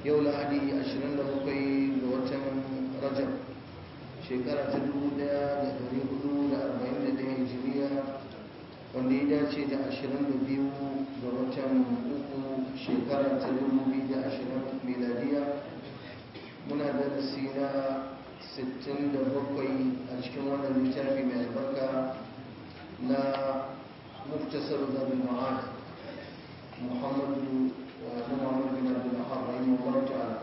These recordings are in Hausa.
yau lahadi 27 ga watan rajab shekara ta 1441 hijiriya wanda ya dace da 22 ga watan uku shekara ta 2020 miladiya muna darasi na 67 a cikin wannan littafi mai albarka na muktasar zabi ma'ad muhammadu محمد بن عبد الوهاب رحمه الله تعالى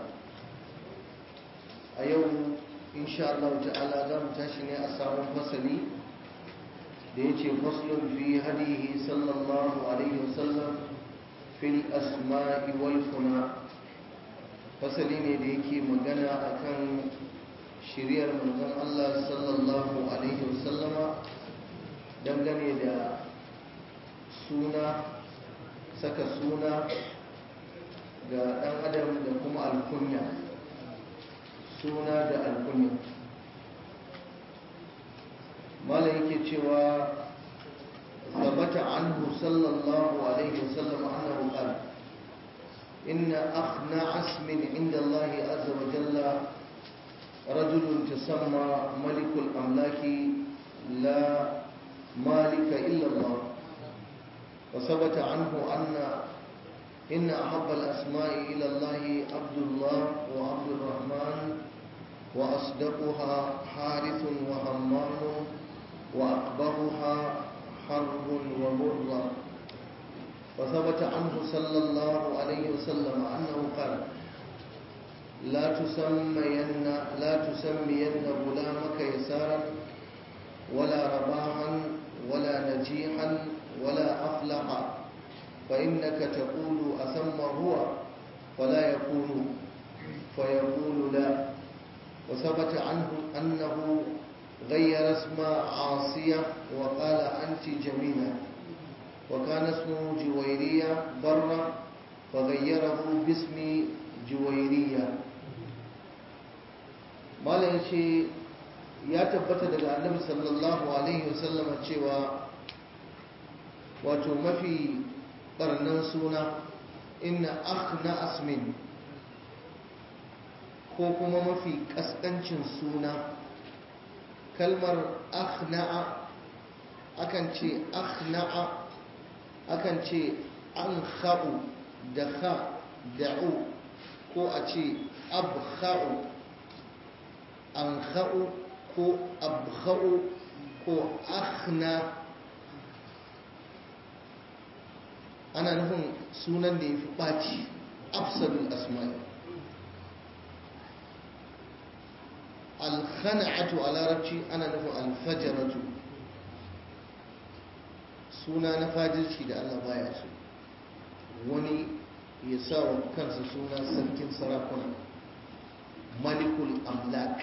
a yau insha Allah ta'ala za mu tashi ne a sabon fasali da ya ce faslun fi hadihi sallallahu alaihi wasallam fil asma'i wal kuna fasali ne da yake magana akan shiriyar manzon Allah sallallahu alaihi wasallama dangane da suna saka suna ga ɗan adam da kuma alkunya suna da alkunya mala yake cewa ثبت عنه صلى الله عليه وسلم أنه قال إن أخنع اسم عند الله عز وجل رجل تسمى ملك الأملاك لا مالك إلا الله وثبت عنه أن إن أحب الأسماء إلى الله عبد الله وعبد الرحمن وأصدقها حارث وهمان وأقبهها حرب ومرة وثبت عنه صلى الله عليه وسلم أنه قال لا تسمين لا تسمين غلامك يسارا ولا رباحا ولا نجيحا ولا أفلحا فإنك تقول أثم هو فلا يقول فيقول لا وثبت عنه أنه غير اسم عاصية وقال أنت جميلة وكان اسمه جويرية برا فغيره باسم جويرية ما شيء ya tabbata daga annabi sallallahu alaihi wasallam cewa wato mafi barnan suna inna akhna asmin ko kuma mafi kaskancin suna kalmar akhna'a akan ce akhna'a akan ce an kha'u da kha da'u ko a ce abkha'u an kha'u ko abkha'u ko akhna ana nufin sunan da ya fi ɓaci afsadul asma'i alkhana'atu a larabci ana nufin alfajaratu suna na fajirci da allah baya so wani ya sa wa kansa suna sarkin sarakuna malikul amlak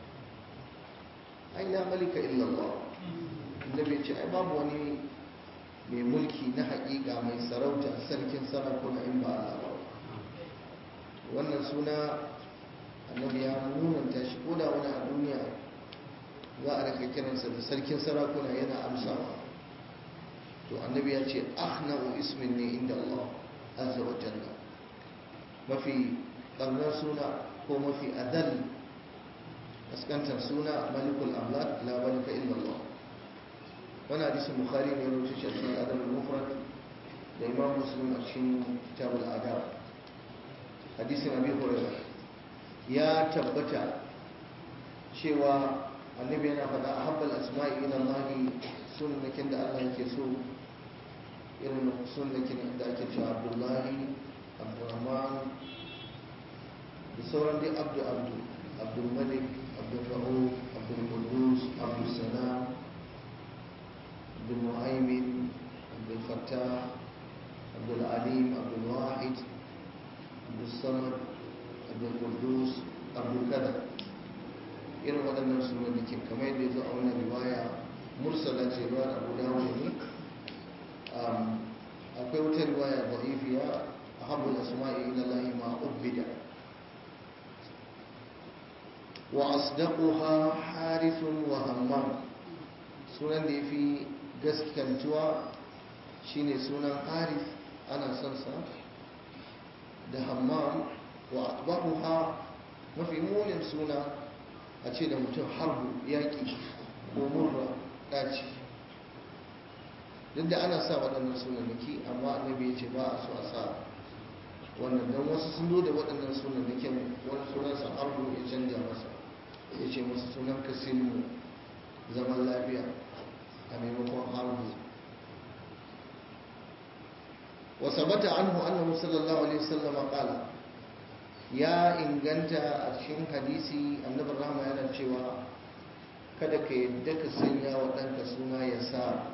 aina malika illallah annabi ce ai babu wani mai mulki na haƙiƙa mai sarauta sarkin sarakuna in ba Allah ba wannan suna annabi ya nunanta shi ko da wani a duniya za a rika kiransa da sarkin sarakuna yana amsawa to annabi ya ce ahna'u ismin ne inda Allah azza wa jalla mafi ƙarnar suna ko mafi adal kaskantar suna malikul amlak la malika illa Allah wani hadisin bukhari ne rubuce shi a cikin adab al-mufrad da imam muslim a cikin kitab al-adab hadisin abi hurairah ya tabbata cewa annabi yana faɗa ahabbal asma'i ila Allah sunnakin da Allah yake so irin sunnakin da ake cewa abdullahi abdurrahman da sauran dai abdu abdu abdul malik abdul ra'uf abdul qudus abdul salam عبد المهيمن عبد الفتاح عبد العليم عبد الواحد عبد الصمد عبد القدوس عبد الكذا irin waɗannan sunan da ke kamar yadda zo a wannan riwaya mursala ce ruwa da abu dawo ne akwai wata riwaya da'ifiya a habbul asma'i ila lahi ma ubbida wa asdaquha harithun wa hammam sunan da yafi gaskantuwa shine sunan harith ana son sa da hammam wa atbahuha mafi munin suna a ce da mutum harbu yaƙi ko murra ɗaci duk da ana sa waɗannan sunanaki amma annabi ya ce ba a so a sa wannan don wasu sun zo da waɗannan sunanakin wani sunansa harbu ya canja masa ya ce musu sunan kasilmu zaman lafiya a maimakon harbu وثبت عنه أنه صلى الله عليه وسلم قال يا inganta a cikin hadisi annabi rahama yana cewa kada ka yadda ka sanya wa ɗanka suna ya sa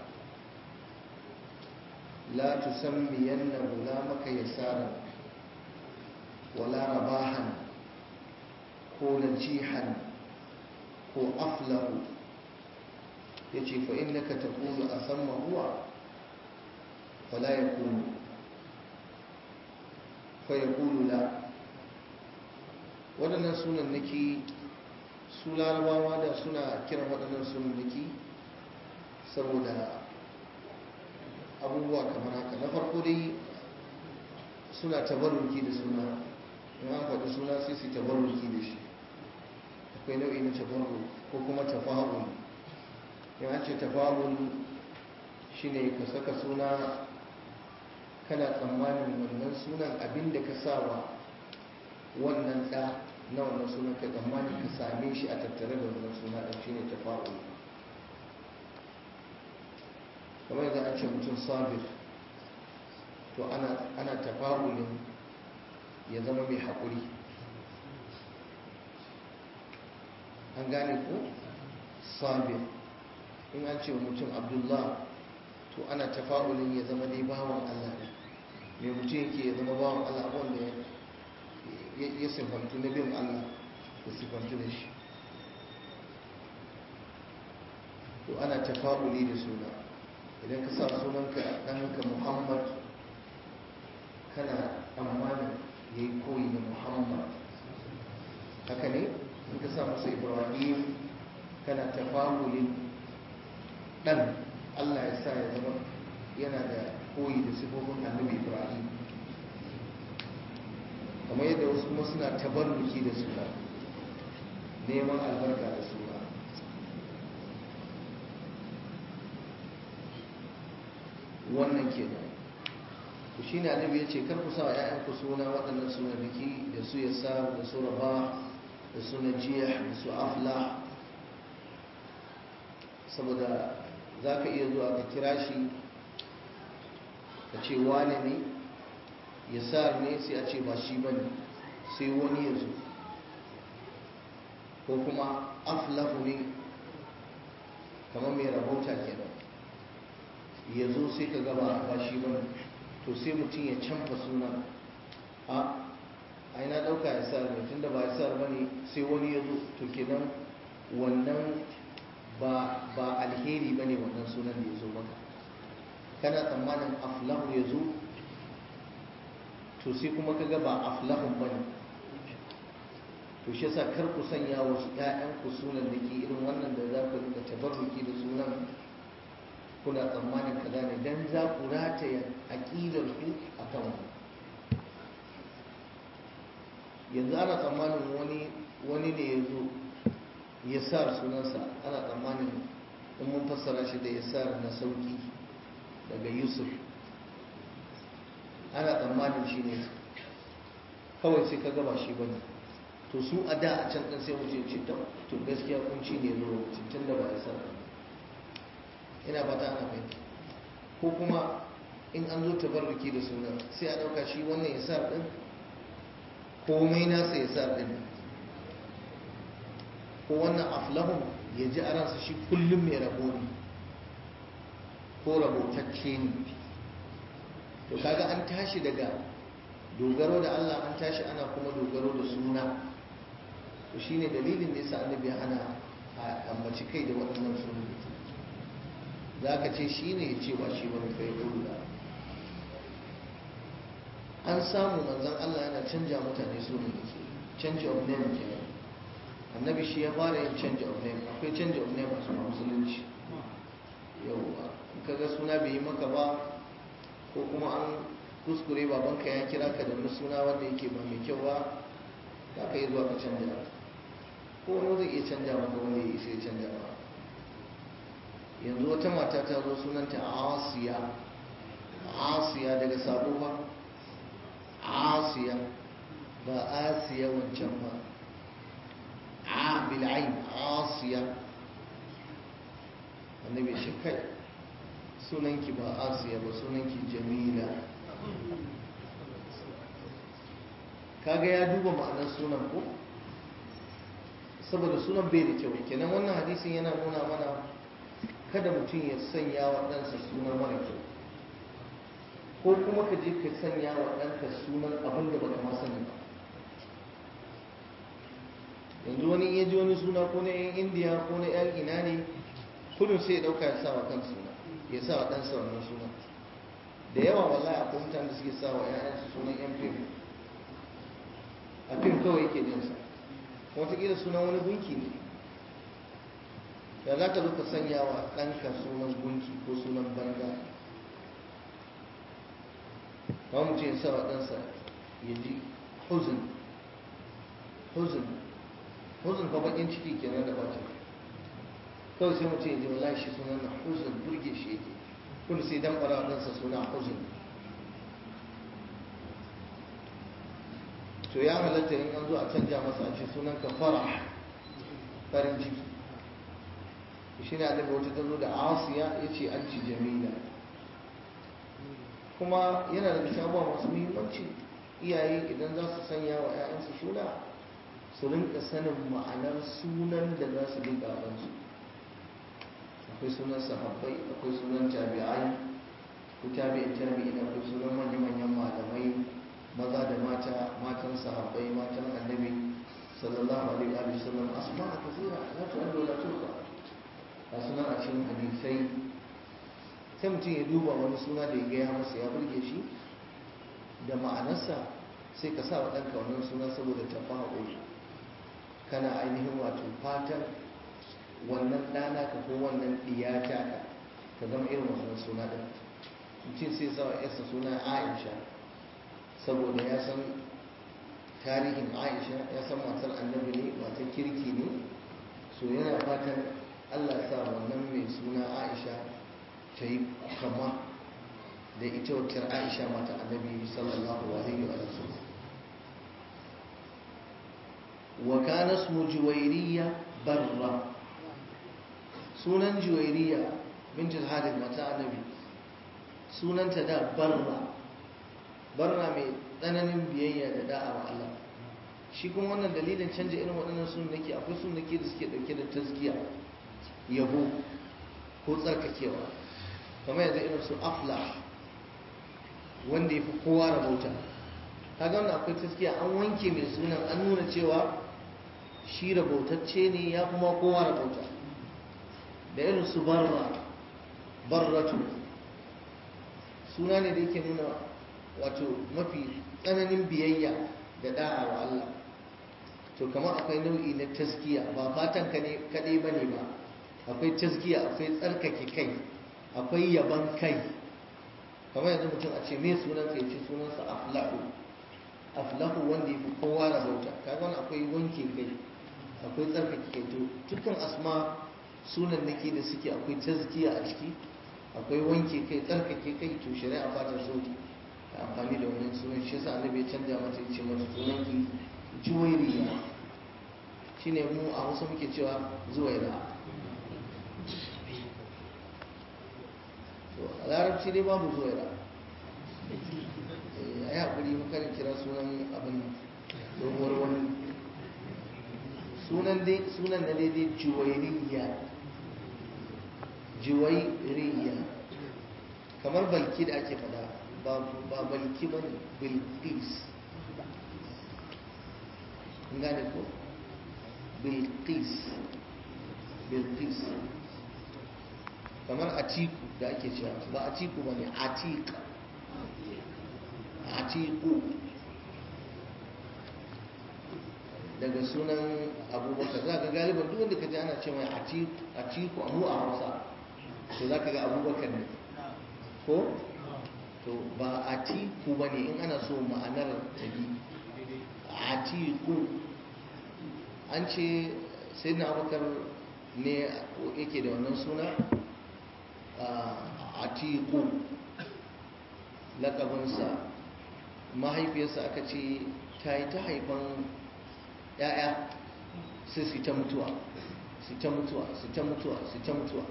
la tusammiyanna gulamaka yasara wala rabahan ko najihan ko aflahu yace fa innaka taqulu asamma huwa fala yakunu fayakulu la waɗannan sunan naki su larabawa da suna kiran waɗannan sunan naki saboda abubuwa kamar haka na farko dai suna tabarruki da suna in an faɗi suna sai su tabarruki da shi akwai nau'i na tabarru ko kuma tafahul in an ce tafahul shine ka saka suna kana tsammanin wannan sunan abin da ka sawa wannan ɗa na wannan sunan ka tsammanin ka same shi a tattare da wannan suna ɗan shi ne tafa'ul kamar yadda an ce mutum sabir to ana tafa'ulin ya zama mai haƙuri an gane ko sabir in an ce mutum abdullah to ana tafa'ulin ya zama dai bawan allah ne mai mutum yake ya zama bawan Allah wanda ya sifantu na bin Allah da sifantu da shi to ana tafa'uli da suna idan ka sa sunanka ɗanka muhammad kana tsammanin ya yi koyi da muhammad haka ne in ka sa masa ibrahim kana tafa'ulin ɗan Allah ya sa ya zama yana da koyi da sifofin annabi ibrahim kamar yadda wasu kuma suna tabarruki da suna neman albarka da suna wannan kenan ku shi ne annabi ya ce karku sa wa 'ya'yanku suna waɗannan suna biki da su yasa da su raba da su najiya da su afla saboda za ka iya zuwa ka kira shi ka ce wane ne ya sa ne sai a ce ba shi ba ne sai wani ya zo ko kuma aflahu ne kamar mai rahota kenan ya zo sai ka gaba ba shi ba ne to sai mutum ya canfa suna a aina dauka ya sa ne tunda ba ya sa ba ne sai wani ya zo to kenan wannan ba alheri ba ne wannan sunan da ya zo maka kana tsammanin aflahu ya zo to sai kuma kaga ba aflahun ba ne to shi yasa kar ku sanya wasu ƴaƴan ku sunan da ke irin wannan da za ku rika tabarruki da sunan kuna tsammanin kaza ne dan za ku rataya aqidar ku akan ku yanzu ana tsammanin wani wani ne ya zo ya sa sunansa ana tsammanin in mun fassara shi da ya sa na sauki daga yusuf ana tsammanin shi ne kawai sai ka gaba shi bane to su a da a can ɗin sai mutum ce ta to gaskiya kunci ne zo tun da ba ya sa ina fata ana fahimta ko kuma in an zo tabarruki da suna sai a ɗauka shi wannan ya sa ɗin komai nasa ya sa ɗin ko wannan aflahun ya ji a ransa shi kullum mai rabo ne ko rabotacce ne to kaga an tashi daga dogaro da Allah an tashi ana kuma dogaro da suna to shine dalilin da yasa annabi ya hana a ambaci kai da waɗannan sunan za ka ce shi ne ya ce ba shi wani kai da an samu manzan Allah yana canja mutane sunan da ke change of name ke annabi shi ya fara yin change of name akwai change of name a suna musulunci yauwa kaga suna bai yi maka ba ko kuma an kuskure babanka ya kira ka da wani suna wanda yake ba mai kyau ba za ka yi zuwa ka canja ko wani zai iya canja maka wanda ya isa ya canja ba yanzu wata mata ta zo sunanta asiya asiya daga sabo ba asiya ba asiya wancan ba a bil'ain asiya annabi shi kai sunanki ba asiya ba sunanki jamila kaga ya duba ma'anar sunan ko saboda sunan bai da kyau kenan wannan hadisin yana nuna mana kada mutum ya sanya wa ɗansa sunan mara kyau ko kuma ka je ka sanya wa ɗanka sunan abin da baka ma sani ba yanzu wani iya ji wani suna ko na 'yan indiya ko na 'yan ina ne kudin sai ya ɗauka ya sa wa kan suna ya sa wa ɗansa wannan suna da yawa wallahi akwai mutane da suke sa wa 'ya'yansu sunan 'yan fim a fim kawai yake jinsa wataƙila sunan wani gunki ne da za ka zo ka sanya wa ɗanka sunan gunki ko sunan banza ba mu ce sa wa ɗansa ya ji huzun huzun huzun fa bakin ciki kenan da bacin kawai sai mutum ya ji wallahi shi sunan na huzun burge shi yake kuma sai dan ɓara ɗansa suna huzun to ya halatta in an zo a canja masa a ce sunan ka fara farin ciki shi ne annabi wata ta zo da asiya ya ce an ci jamila kuma yana da cikin abubuwa masu muhimmanci iyaye idan za su sanya wa 'ya'yansu suna su rinka sanin ma'anar sunan da za su riƙa ɗansu akwai sunan sahabbai akwai sunan tabi'ai ko tabi'in tabi'in akwai sunan manya-manyan malamai maza da mata matan sahabbai matan annabi sallallahu alaihi wa sallam asma'a kathira la tu'addu la tuhsa a sunan a cikin hadisai sai mutum ya duba wani suna da ya gaya masa ya burge shi da ma'anarsa sai ka sa wa ɗanka wannan suna saboda tafa'ul kana ainihin wato fatan wannan ɗana ka ko wannan ɗiyata ka ka zama irin wannan suna ɗin mutum sai sa wa yarsa suna aisha saboda ya san tarihin aisha ya san matar annabi ne matar kirki ne so yana fatan allah sa wannan mai suna aisha ta yi kama da ita wakil aisha mata annabi sallallahu alaihi wa sallam wa kana ismu juwairiya barra sunan juwairiya bint al-hadid mata annabi sunanta da barra barra mai tsananin biyayya da da'a wa Allah shi kuma wannan dalilin canja irin waɗannan sunnaki akwai sunnaki da suke ɗauke da tazkiya yabo ko tsarkakewa kamar yanzu irin su aflah wanda ya fi kowa rabauta kaga wannan akwai tazkiya an wanke mai sunan an nuna cewa shi rabautacce ne ya kuma kowa rabauta da irin su barra barratu suna ne da yake nuna wato mafi tsananin biyayya da da'a wa Allah to kamar akwai nau'i na taskiya ba fatan kaɗai ba ne ba akwai taskiya akwai tsarkake kai akwai yaban kai kamar yanzu mutum a ce me sunansa ya ce sunansa aflahu aflahu wanda ya fi kowa rabauta kaga wani akwai wanke kai akwai tsarkake kai to dukkan asma sunan nake da suke akwai taskiya a ciki akwai wanke kai tsarkake kai to shari'a ba ta so ta amfani da wani sunan shi yasa annabi ya canja mata ya ce mata sunanki juwairiya shine mu a wasu muke cewa zuwaira to a larabci dai babu zuwaira a yi haƙuri muka kira sunan abin doguwar wani sunan na daidai juwairiya juwairiya kamar balki da ake fada ba balki ba ne bilkis gane ko bilkis bilkis kamar atiku da ake cewa ba atiku ba ne atika atiku daga sunan abubakar za ka galiban duk wanda ka ji ana ce mai atiku mu a hausa to za ka ga abubakar ne ko to ba a tiku ba ne in ana so ma'anar tabi a tiku an ce sai na abokar ne yake da wannan suna a tiku lakabinsa mahaifiyarsa aka ce ta yi ta haifan ‘ya'ya sai su ta mutuwa su ta mutuwa su ta mutuwa su ta mutuwa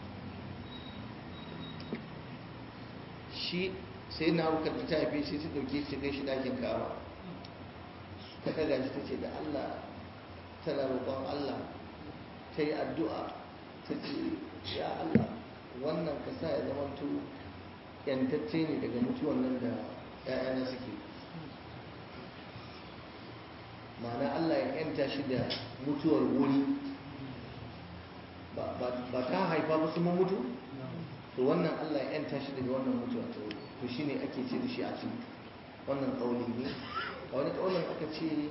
shi sai na hukar da ta haife shi ta ɗauke shi kai shi ɗakin kawa ta ɗaga shi ta ce da Allah tana roƙon Allah ta yi addu'a ta ce ya Allah wannan ka sa ya zama to yantacce ne daga mutuwan nan da ‘ya'yana suke ma'ana Allah ya yanta shi da mutuwar wuri ba ta haifa ba su mutu to wannan Allah ya yanta shi daga wannan mutuwa ta wuri to shi ne ake ce da shi a cikin wannan ƙauli ne a wani ƙaunin aka ce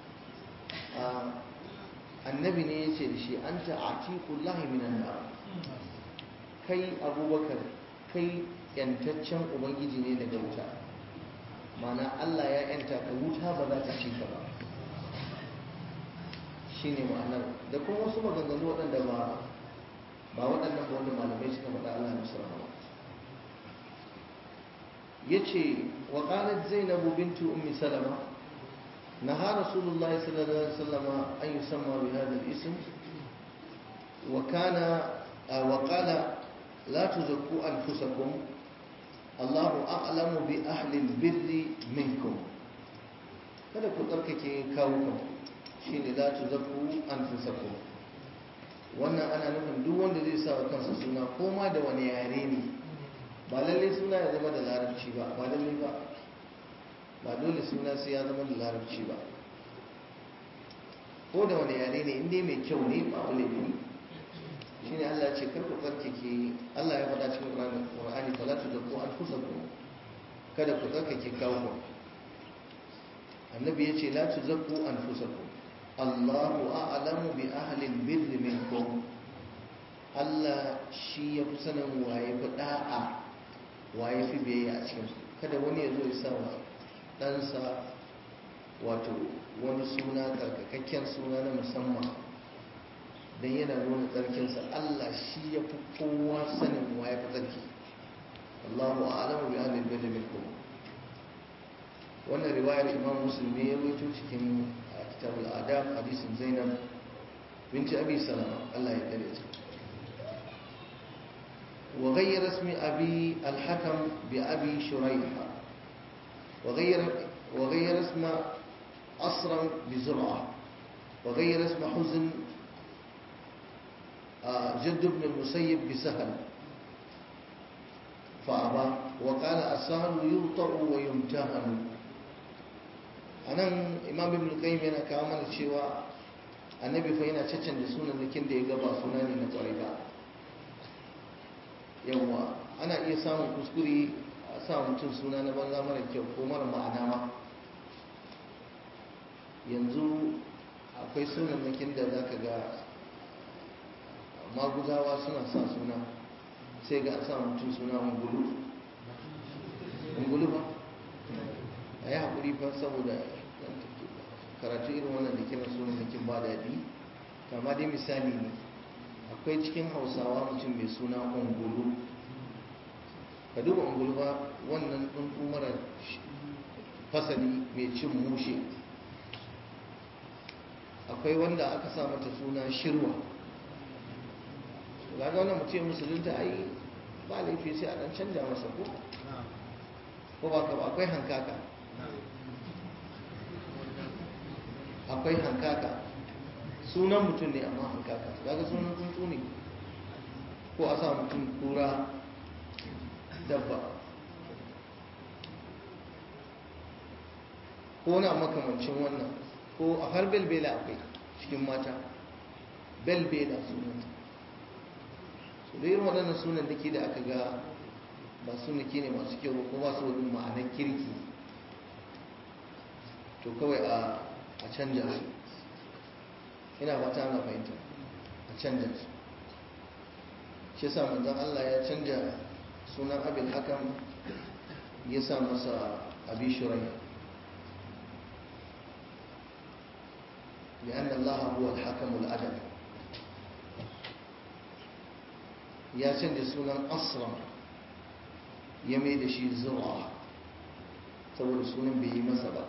annabi ne ya ce da shi an ta a lahi minan na kai abubakar kai yantaccen ubangiji ne daga wuta mana Allah ya yanta ka wuta ba za ta ci ka ba shi ne ma'anar da kuma wasu maganganu waɗanda ba ba waɗannan ba wanda malamai suka faɗa Allah musu rahama ya ce wa ƙanar zainabu bintu ummi salama na ha rasulullahi sallallahu alaihi wasallama an yi sama bi hadal isim wa kana wa qala la tuzakku anfusakum Allahu a'lamu bi ahli albirri minkum kada ku tsarkake kawukan shine la tuzakku anfusakum wannan ana nufin duk wanda zai sa wa kansa suna ko ma da wani yare ne ba lalle suna ya zama da larabci ba ba lalle ba ba dole suna sai ya zama da larabci ba ko da wani yare ne inda mai kyau ne ba wale ne shi ne Allah ce karku tsarkake Allah ya faɗa cikin Qur'ani fa la tuzakku anfusakum kada ku tsarkake kawo annabi ya ce la tuzakku anfusakum Allahu a'lamu bi ahli albirri minkum Allah shi ya fi sanin waye fi da'a waye fi biyayya a cikin su kada wani ya zo ya sa wa ɗansa wato wani suna karkakakken suna na musamman don yana nuna tsarkinsa Allah shi ya fi kowa sanin waye fi tsarki Allahu a'lamu bi ahli albirri minkum wannan riwayar Imam Muslim ne ya rawaito cikin كتاب الآداب حديث زينب بنت أبي سلمة الله يكرمه وغير اسم أبي الحكم بأبي شريحة وغير وغير اسم أصرم بزرعة وغير اسم حزن جد بن المسيب بسهل فأبى وقال السهل يوطأ ويمتهن a nan imam ibn qayyim yana kawo mana cewa annabi fa yana caccan da sunan nakin da ya gaba suna ne na kwarai ba yawwa ana iya samun kuskure a sa mutum suna na banza mara kyau ko mara ma'ana ma yanzu akwai sunan nakin da za ka ga maguzawa suna sa suna sai ga a sa mutum suna ungulu ungulu ba a yi haƙuri fa saboda karatu irin wannan da kiran sunan da kin ba daɗi kama dai misali ne akwai cikin hausawa mutum mai suna ungulu ka duba ungulu ba wannan tsuntsu mara fasali mai cin mushe akwai wanda aka sa mata suna shirwa ga wannan mutum musulunta ai ba laifi sai a ɗan canja masa ko ko ba ka ba akwai hankaka akwai hankaka sunan mutum ne amma hankaka daga sunan tsuntsu ne ko a sa mutum kura dabba ko na makamancin wannan ko a har belbela akwai cikin mata belbela sunan su da irin waɗannan sunan da ke da aka ga ba sunaki ne masu kyau ko ba su wani ma'anar kirki to kawai a canja su ina ba ta ana fahimta a canja su shi sa manzan Allah ya canja sunan abin hakan ya sa masa abi shirai لأن الله هو الحكم العدل ya canja sunan asram ya mai da shi zuwa saboda sunan bai yi masa ba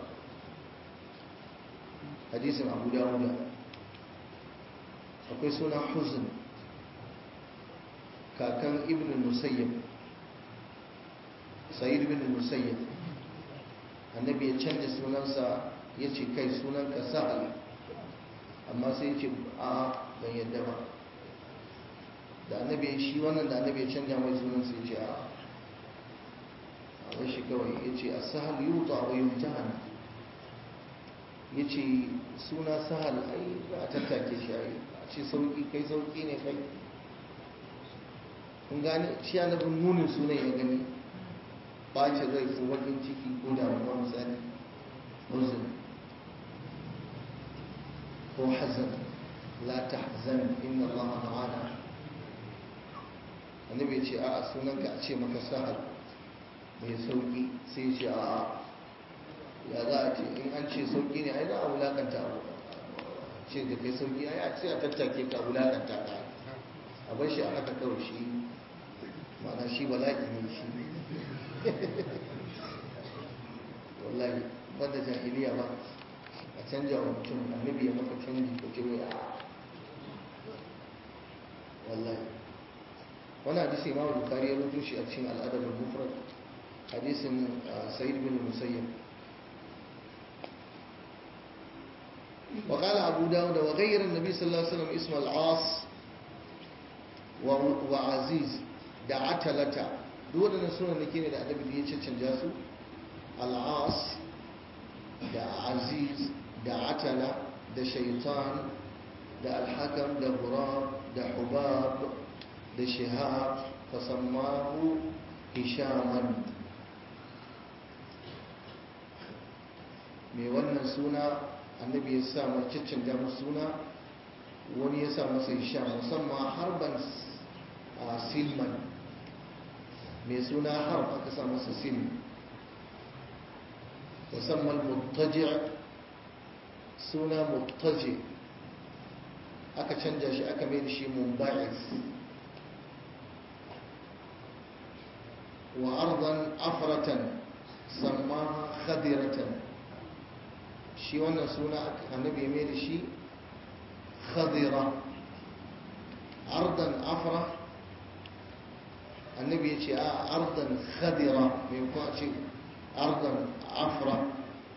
hadisin abu dawuda akwai sunan huzun kakan ibn musayyib sa'id ibn musayyib annabi ya canja sunansa ya ce kai sunanka sa'al amma sai ce a ban yadda ba da annabi shi wannan da annabi ya canja mai sunan sai ce a a wai shi kawai ya ce a sahal yuta wa yumtahan ya ce suna sahal ai za a tattake shi ai a ce sauki kai sauki ne kai kun gane shi annabin nunin sunan ya gani bacin rai ko bakin ciki ko damuwa misali huzun ko hazan la tahzan inna allaha ma'ana annabi ce a sunanka a ce maka sahal mai sauki sai ce a ya za a ce in an ce sauki ne ai za a wulakanta abu ce da kai sauki ai a ce a tattake ka wulakanta ka a bar shi a haka kawai shi ma'ana shi bala'i ne shi wallahi banda jahiliya ba a canja wa mutum annabi ya maka canji ko ce mai a wallahi wani hadisi imam bukari ya rubuto shi a cikin al'adar al-mufrad hadisin sa'id bin musayyib وقال أبو داود وغير النبي صلى الله عليه وسلم اسم العاص وعزيز da atalata duk waɗannan sunan da ke ne da adabi da ya caccanja su al'as da aziz da atala da shaitan da alhakam da gurab da hubab da shihab fasammahu hishaman mai wannan suna annabi ya sa mai caccanja musu suna wani ya sa masa hisham musamman harban silman mai suna harf aka sa masa silm musamman muttaji suna muttaji aka canja shi aka mai da shi mumba'is wa ardan afratan samma khadiratan shi wannan suna annabi ya mai da shi khadira ardan afra annabi ya ce a ardan khadira mai kuma ce ardan afra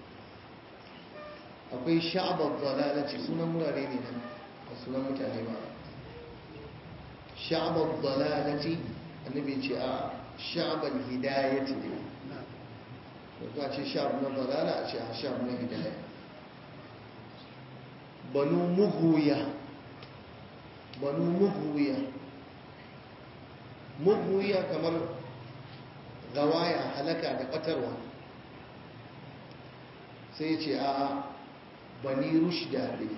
akwai sha'abar dalalaci sunan murare ne nan a sunan mutane ba sha'abar dalalaci annabi ya ce a sha'abar hidayati ne da kuma ce sha'ab na dalala a ce a sha'ab na hidaya banu muguya banu muguya muguya kamar gawaya halaka da batarwa sai ce a bani rushda ne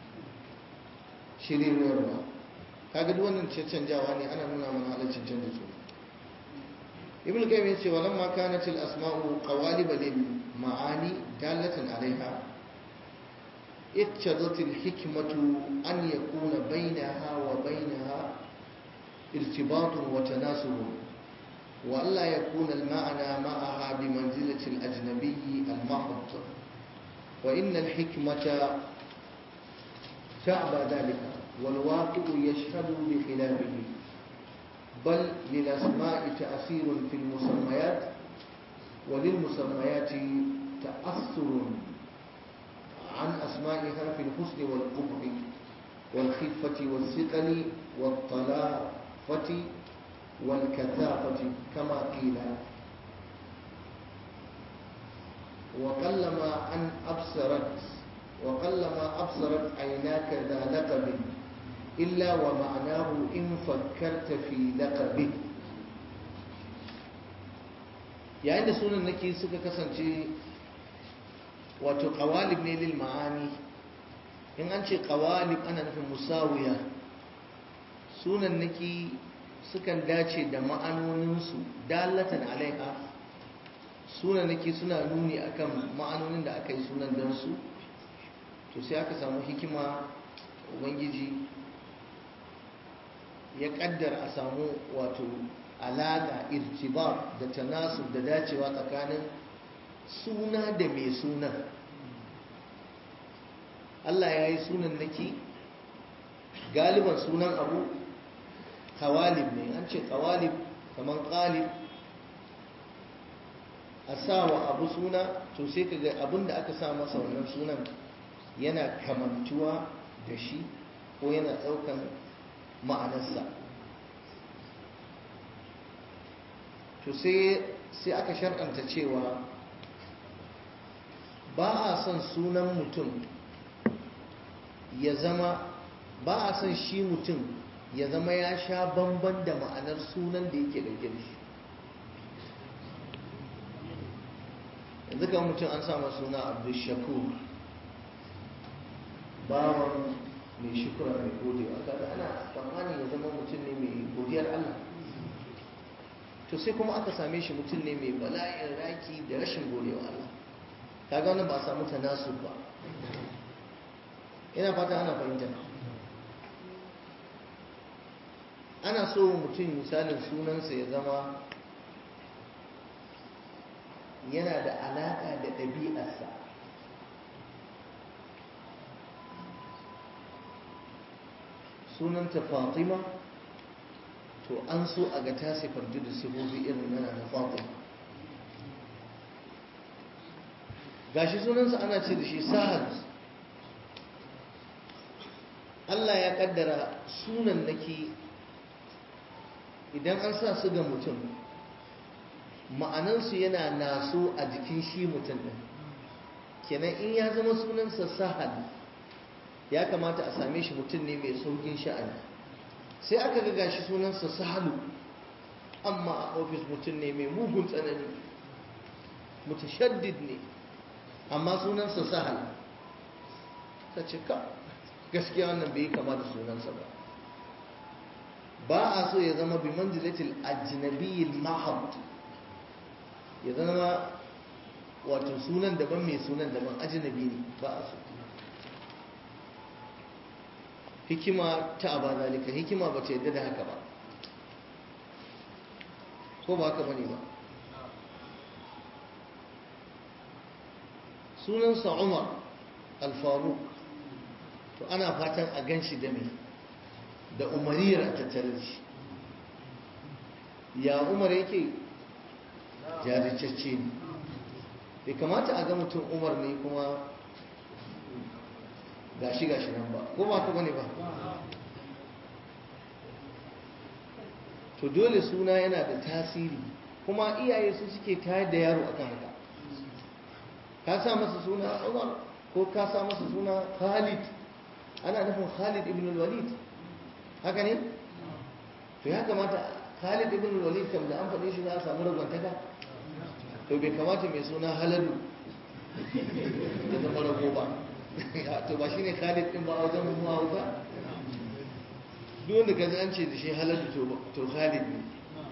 shirirwarwa kaga duk wannan canjawa ne ana nuna mana halaccin canza su ibn qayyim ya ce walamma kanat al asma'u qawalib lil ma'ani dalatan alaiha اقتضت الحكمة أن يكون بينها وبينها ارتباط وتناسب وألا يكون المعنى معها بمنزلة الأجنبي المحض وإن الحكمة تعبى ذلك والواقع يشهد بخلافه بل للأسماء تأثير في المسميات وللمسميات تأثر عن أسمائها في الحسن والقبح والخفة والثقل والطلافة والكثافة كما قيل وقلما أن أبصرت وقلما أبصرت عيناك ذا لقب إلا ومعناه إن فكرت في لقبه yayin da sunan nake suka kasance wato qawalib ne lil ma'ani in an ce qawalib ana nufin musawiya sunan nake sukan dace da ma'anoninsu dalatan alaiha sunanaki suna nuni akan ma'anonin da aka yi sunan don su to sai aka samu hikima ubangiji ya kaddara a samu wato alaƙa irtibar da tanasub da dacewa tsakanin suna da mai sunan Allah ya yi sunan naki galiban sunan abu kawalib ne an ce kawalib kamar kalib a sa wa abu suna to sai ka ga abin da aka sa masa wannan sunan yana kamantuwa da shi ko yana ɗaukan ma'anarsa to sai aka shar'anta cewa ba a son sunan mutum ya zama ba a son shi mutum ya zama ya sha bamban da ma'anar sunan da yake dauke da shi yanzu kan mutum an sama suna abdul shakur bawan mai shukura mai godewa kaga ana tsammanin ya zama mutum ne mai godiyar Allah to sai kuma aka same shi mutum ne mai bala'in raki da rashin godewa Allah kaga wannan ba a samu tanasu ba ina fata ana fahimta ana so mutum misalin sunansa ya zama yana da alaƙa da ɗabi'arsa sunanta fatima to an so a ga ta sifantu da sifofi irin nana na fatima gashi sunansa ana ce da shi sahal Allah ya kaddara sunan nake idan an sa su ga mutum ma'anansu yana naso a jikin shi mutum ɗin kenan in ya zama sunansa sahal ya kamata a same shi mutum ne mai saukin sha'ani sai aka ga gashi sunansa sahalu amma a ofis mutum ne mai mugun tsanani mutashaddid ne amma sunansa sahal ta ce ka gaskiya wannan bai kama da sunansa ba ba a so ya zama bi manzilatil ajnabiyil mahad ya zama wato sunan daban mai sunan daban ajnabi ne ba a so hikima ta aba zalika hikima ba ta yadda da haka ba ko ba haka bane ba sunansa umar alfaruk to ana fatan a gan shi da mai da umariyar a tattare shi ya umar yake jajirce ne bai kamata a ga mutum umar ne kuma gashi gashi nan ba ko ba ka bane ba to dole suna yana da tasiri kuma iyaye su suke tayar da yaro akan haka ka sa masa suna Umar ko ka sa masa suna Khalid ana nufin Khalid ibn al-Walid haka ne to ya kamata Khalid ibn al-Walid kam da an faɗe shi za a samu ragwantaka to bai kamata mai suna Haladu da zama rago ba to ba shine Khalid din ba a wajen mu Hausa duk wanda ka an ce da shi Haladu to to Khalid ne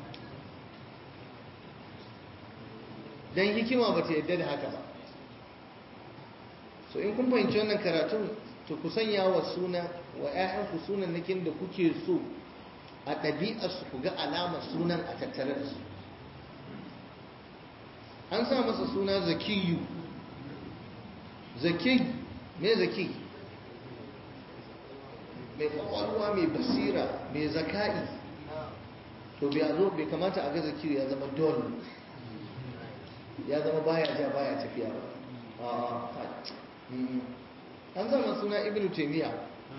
dan hikima ba ta yadda da haka ba so in kun fahimci wannan karatun to ku sanya wa suna wa ƴaƴanku sunan nakin da kuke so a ɗabi'arsu ku ga alamar sunan a tattare da su an sa masa suna zakiyu zaki me zaki mai kwakwalwa mai basira mai zaka'i to bai zo bai kamata a ga zakiyu ya zama dole ya zama baya ja baya tafiya ba an zama suna ibn taimiyya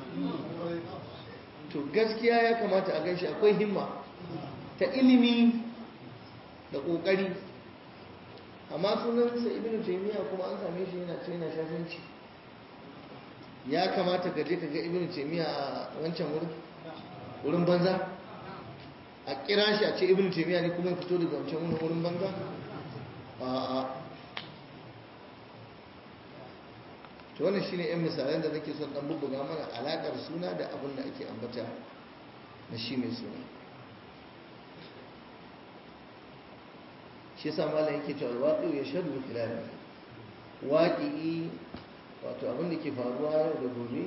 to gaskiya ya kamata a ganshi akwai himma ta ilimi da ƙoƙari amma sunansa ibn taimiyya kuma an same shi yana ce yana shafinci ya kamata ka je ka ga ibn taimiyya a wancan wurin wurin banza a kira shi a ce ibn taimiyya ne kuma ya fito daga wancan wurin banza a'a to wannan shine yan misalan da nake son dan bubbuga mana alakar suna da abin da ake ambata na shi mai suna shi yasa malam yake cewa alwaqi'u yashhadu bi khilafi waqi'i wato abin da ke faruwa yau da gobe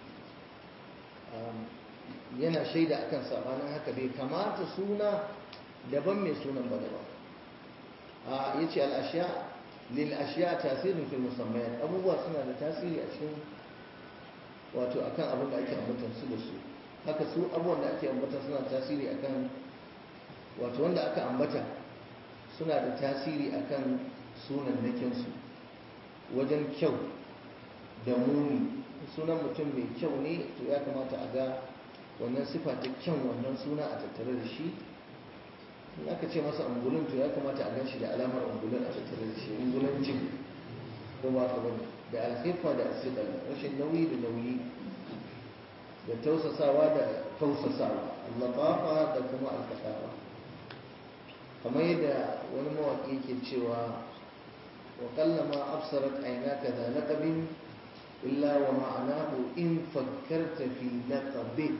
yana shaida akan sabanin haka bai kamata suna daban mai sunan ba daban a yace al-ashya lil ashya tasirin fil musammayat abubuwa suna da tasiri a cikin wato akan abin da ake ambatan su da su haka su abubuwan da ake ambata suna tasiri akan wato wanda aka ambata suna da tasiri akan sunan nakinsu wajen kyau da muni sunan mutum mai kyau ne to ya kamata a ga wannan sifa ta kyan wannan suna a tattare da shi in aka ce masa ungulun to ya kamata a gan shi da alamar ungulun a tattare da shi ungulancin ko ba ka bane da alhifa da asidal rashin nauyi da nauyi da tausasawa da tausasawa latafa da kuma alkatawa kamar yadda wani mawaƙi ke cewa wa kallama absarat aynaka da laqabin illa wa ma'anahu in fakkarta fi laqabin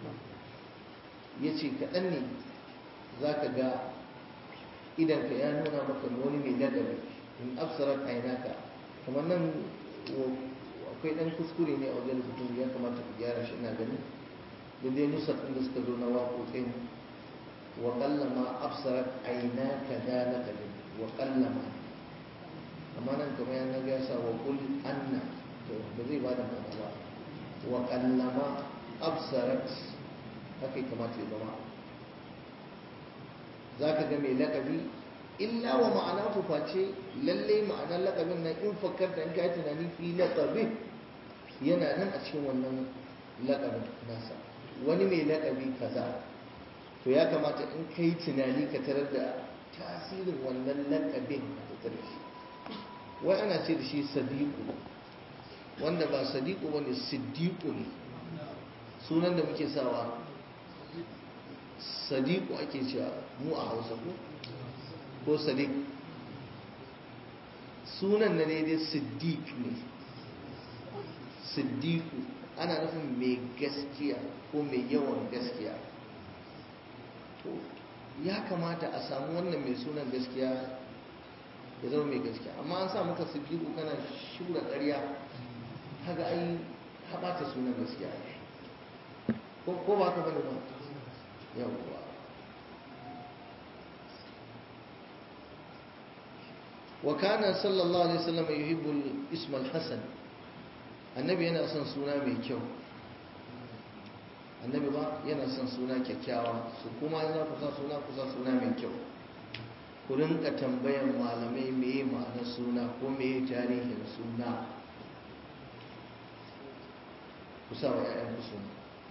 yace kaɗan ne zaka ga idan ka ya nuna maka wani mai laqabi in absarat aynaka kamar nan akwai ɗan kuskure ne a wajen rubutun ya kamata ku gyara shi ina ganin da dai nusar ɗin da suka zo na waƙoƙin wa ƙallama absarat aina ka da na ƙalin wa ƙallama amma nan kamar yana ga yasa wa kul anna to ba zai ba da ma'ana ba wa ƙallama absarat haka kamata ya zama za ka ga mai laƙabi illa wa ma'ana ku face lalle ma'anar laƙabin nan in fakkarta in kai tunani fi laƙabin yana nan a cikin wannan laƙabin nasa wani mai laƙabi kaza to ya kamata in kai tunani ka tarar da tasirin wannan laƙabin a tattare shi wai ana ce da shi sadiku wanda ba sadiku wani siddiku ne sunan da muke sawa sadiku ake cewa mu a hausa ko ko sadiq sunan na daidai siddiq ne siddiqu ana nufin mai gaskiya ko mai yawan gaskiya to ya kamata a samu wannan mai sunan gaskiya ya zama mai gaskiya amma an sa maka siddiqu kana shura ƙarya haka ai haɓata sunan gaskiya ko ba ka bane ba yawwa وكان صلى الله عليه وسلم يحب الاسم الحسن النبي yana son suna mai kyau annabi ba yana son suna kyakkyawa su kuma za ku sa suna ku sa suna mai kyau ku rinka tambayan malamai meye ma'anar suna ko meye tarihin suna ku sa wa 'ya'yanku suna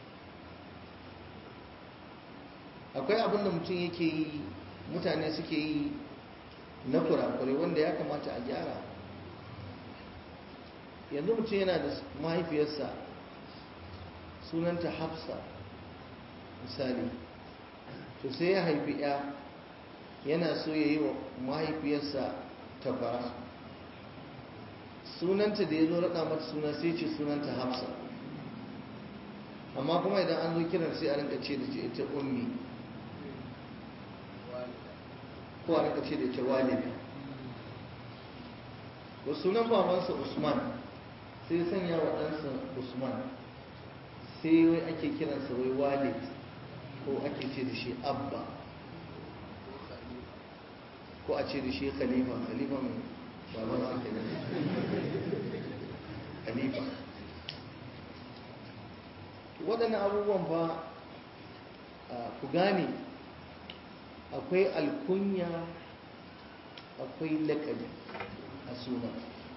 akwai abin da mutum yake yi mutane suke yi na kurakure wanda ya kamata a gyara yanzu mutum yana da mahaifiyarsa sunanta hafsa misali to sai ya haifi ya yana so ya yi wa mahaifiyarsa takwara sunanta da ya zo raɗa mata suna sai ce sunanta hafsa amma kuma idan an zo kiran sai a rinka ce da ce ita ummi ko a rinka ce da ita walida wa sunan babansa usman sai sanya wa ɗansa usman sai wai ake kiransa wai walid ko ake ce da shi abba ko a ce da shi khalifa khalifan babansa ke khalifa waɗannan abubuwan ba ku gane akwai alkunya akwai laƙabi a suna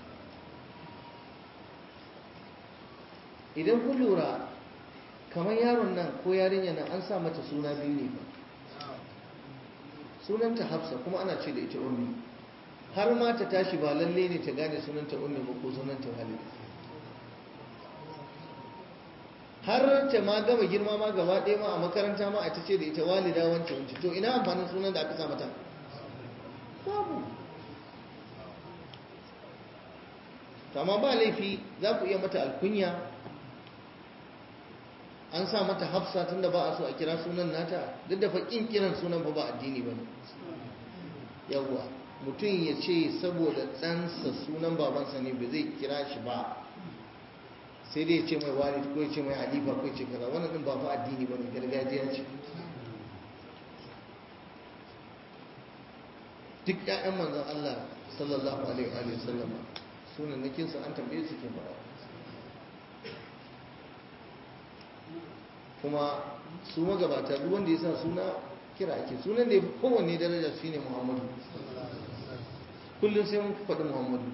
idan kun lura kamar yaron nan ko yarinya nan an sa mata suna biyu ne ba sunanta hafsa kuma ana ce da ita ummi har ma ta tashi ba lalle ne ta gane sunanta ummi ba ko sunanta walid har ta ma gama girma ma gaba ɗaya ma a makaranta ma a ta ce da ita walida wance wance to ina amfanin sunan da aka sa mata babu amma ba laifi za ku iya mata alkunya an sa mata hafsa tunda ba a so a kira sunan nata duk da faƙin kiran sunan ba ba addini ba ne yawwa mutum ya ce saboda ɗansa sunan babansa ne ba zai kira shi ba sai dai ya ce mai walid ko ya ce mai halifa ko ya ce kaza wannan din ba fa addini ba ne gargajiya ce duk ƴaƴan manzon Allah sallallahu alaihi wa sallam sunan nakin su an tambaye su ke fara kuma su magabata duk wanda ya sa suna kira ake sunan da ya fi kowanne daraja shine Muhammadu kullum sai mun faɗi Muhammadu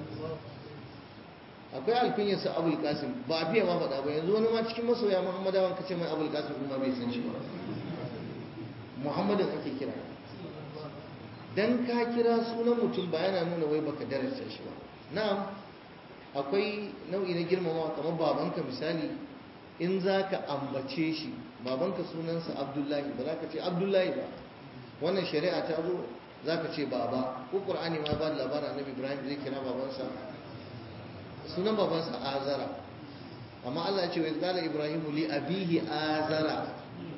akwai alkunyarsa abul kasim ba a fiye ma faɗa ba yanzu wani ma cikin masoya muhammadawan kace mai abul kasim kuma bai san shi ba muhammadin ake kira dan ka kira sunan mutum ba yana nuna wai baka daraja shi ba na'am akwai nau'i na girmamawa kamar babanka misali in za ka ambace shi babanka sunansa abdullahi ba za ka ce abdullahi ba wannan shari'a ta zo za ka ce baba ko ƙur'ani ma ba da labarin annabi ibrahim zai kira babansa sunan babansa azara amma Allah ya ce wa qala ibrahimu li abihi azara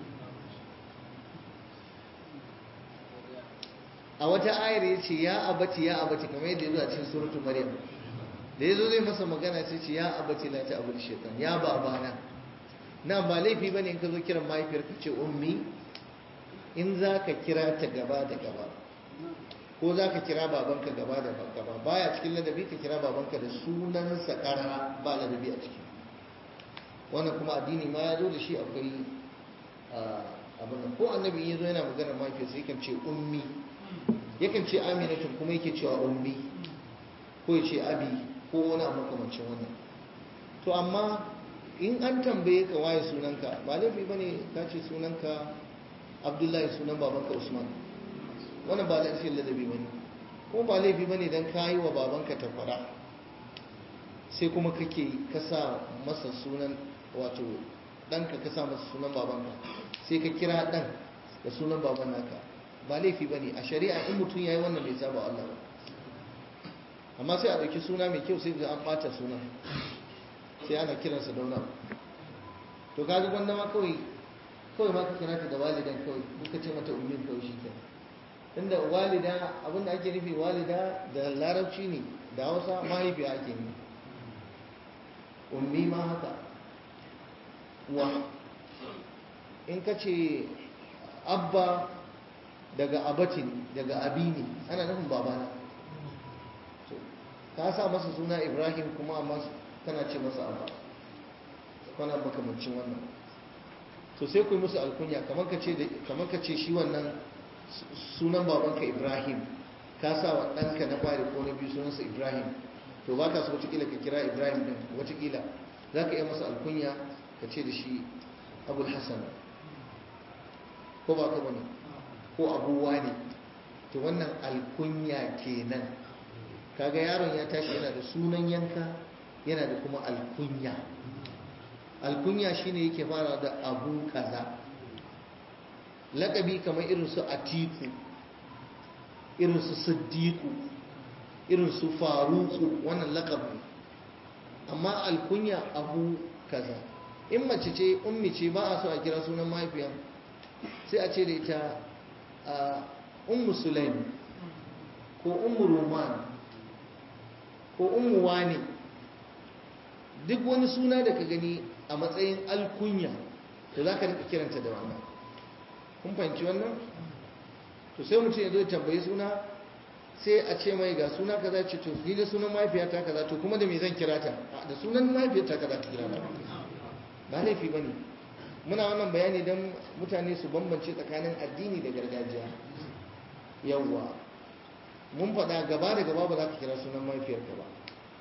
a wata ayar ya ce ya abati ya abati kamar yadda ya zo a cikin suratul maryam da ya zo zai masa magana sai ce ya abati la ta abul shaitan ya babana na ba laifi bane in ka zo kiran mahaifiyar ka ce ummi in za ka kira ta gaba da gaba ko za ka kira babanka gaba da gaba baya cikin ladabi ka kira babanka da sunansa ƙara ba ladabi a ciki wannan kuma addini ma ya zo da shi akwai abin ko annabi ya zo yana magana mahaifiyarsa yakan ce ummi yakan ce aminatun kuma yake cewa ummi ko ya ce abi ko wani abu makamancin wannan to amma in an tambaye ka waye sunanka ba laifi bane ka ce sunanka abdullahi sunan babanka usman wannan ba laifin ladabi bane kuma ba laifi bane dan kayi wa babanka takwara sai kuma kake kasa masa sunan wato ɗanka ka sa masa sunan babanka sai ka kira ɗan da sunan baban naka ba laifi bane a shari'a in mutum yayi wannan bai saba Allah ba amma sai a ɗauki suna mai kyau sai ga an ɓata sunan sai ana kiransa da wani to kaga gwanda ma kawai kawai ma ka kira ta da walidan kawai kuka ce mata ummin kawai shi kenan inda walida abinda ake nufi walida da larabci ne da hausa mahaifiya ake nufi ummi ma haka wa in ka ce abba daga abatin daga abini ana nufin babana ka sa masa suna ibrahim kuma amma kana ce masa abba kwana makamancin wannan to sai ku yi musu alkunya kamar ka ce shi wannan sunan babanka ibrahim ka sa wa ɗanka na fari ko na biyu sunansa ibrahim to ba ka so watakila ka kira ibrahim ɗin watakila za ka iya masa alkunya ka ce da shi abul hassan ko ba ka bane ko abuwa ne to wannan alkunya kenan kaga yaron ya tashi yana da sunan yanka yana da kuma alkunya alkunya shine yake fara da abu kaza lakabi kamar irin su atiku irin su siddiqu irin su faruku wannan lakabi amma alkunya abu kaza in mace ce ummi ce ba a so a kira sunan mahaifiya sai a ce da ita ummu sulaim ko ummu roman ko ummu wani duk wani suna da ka gani a matsayin alkunya to za ka rika kiranta da wannan kun fahimci wannan to sai mutum ya zo tambayi suna sai a ce mai ga suna kaza ce to ni da sunan mahaifiyata kaza to kuma da me zan kira ta da sunan mahaifiyata kaza ta kira ta ba laifi ba ne muna wannan bayani don mutane su bambance tsakanin addini da gargajiya yawwa mun faɗa gaba da gaba ba za ka kira sunan mahaifiyarka ba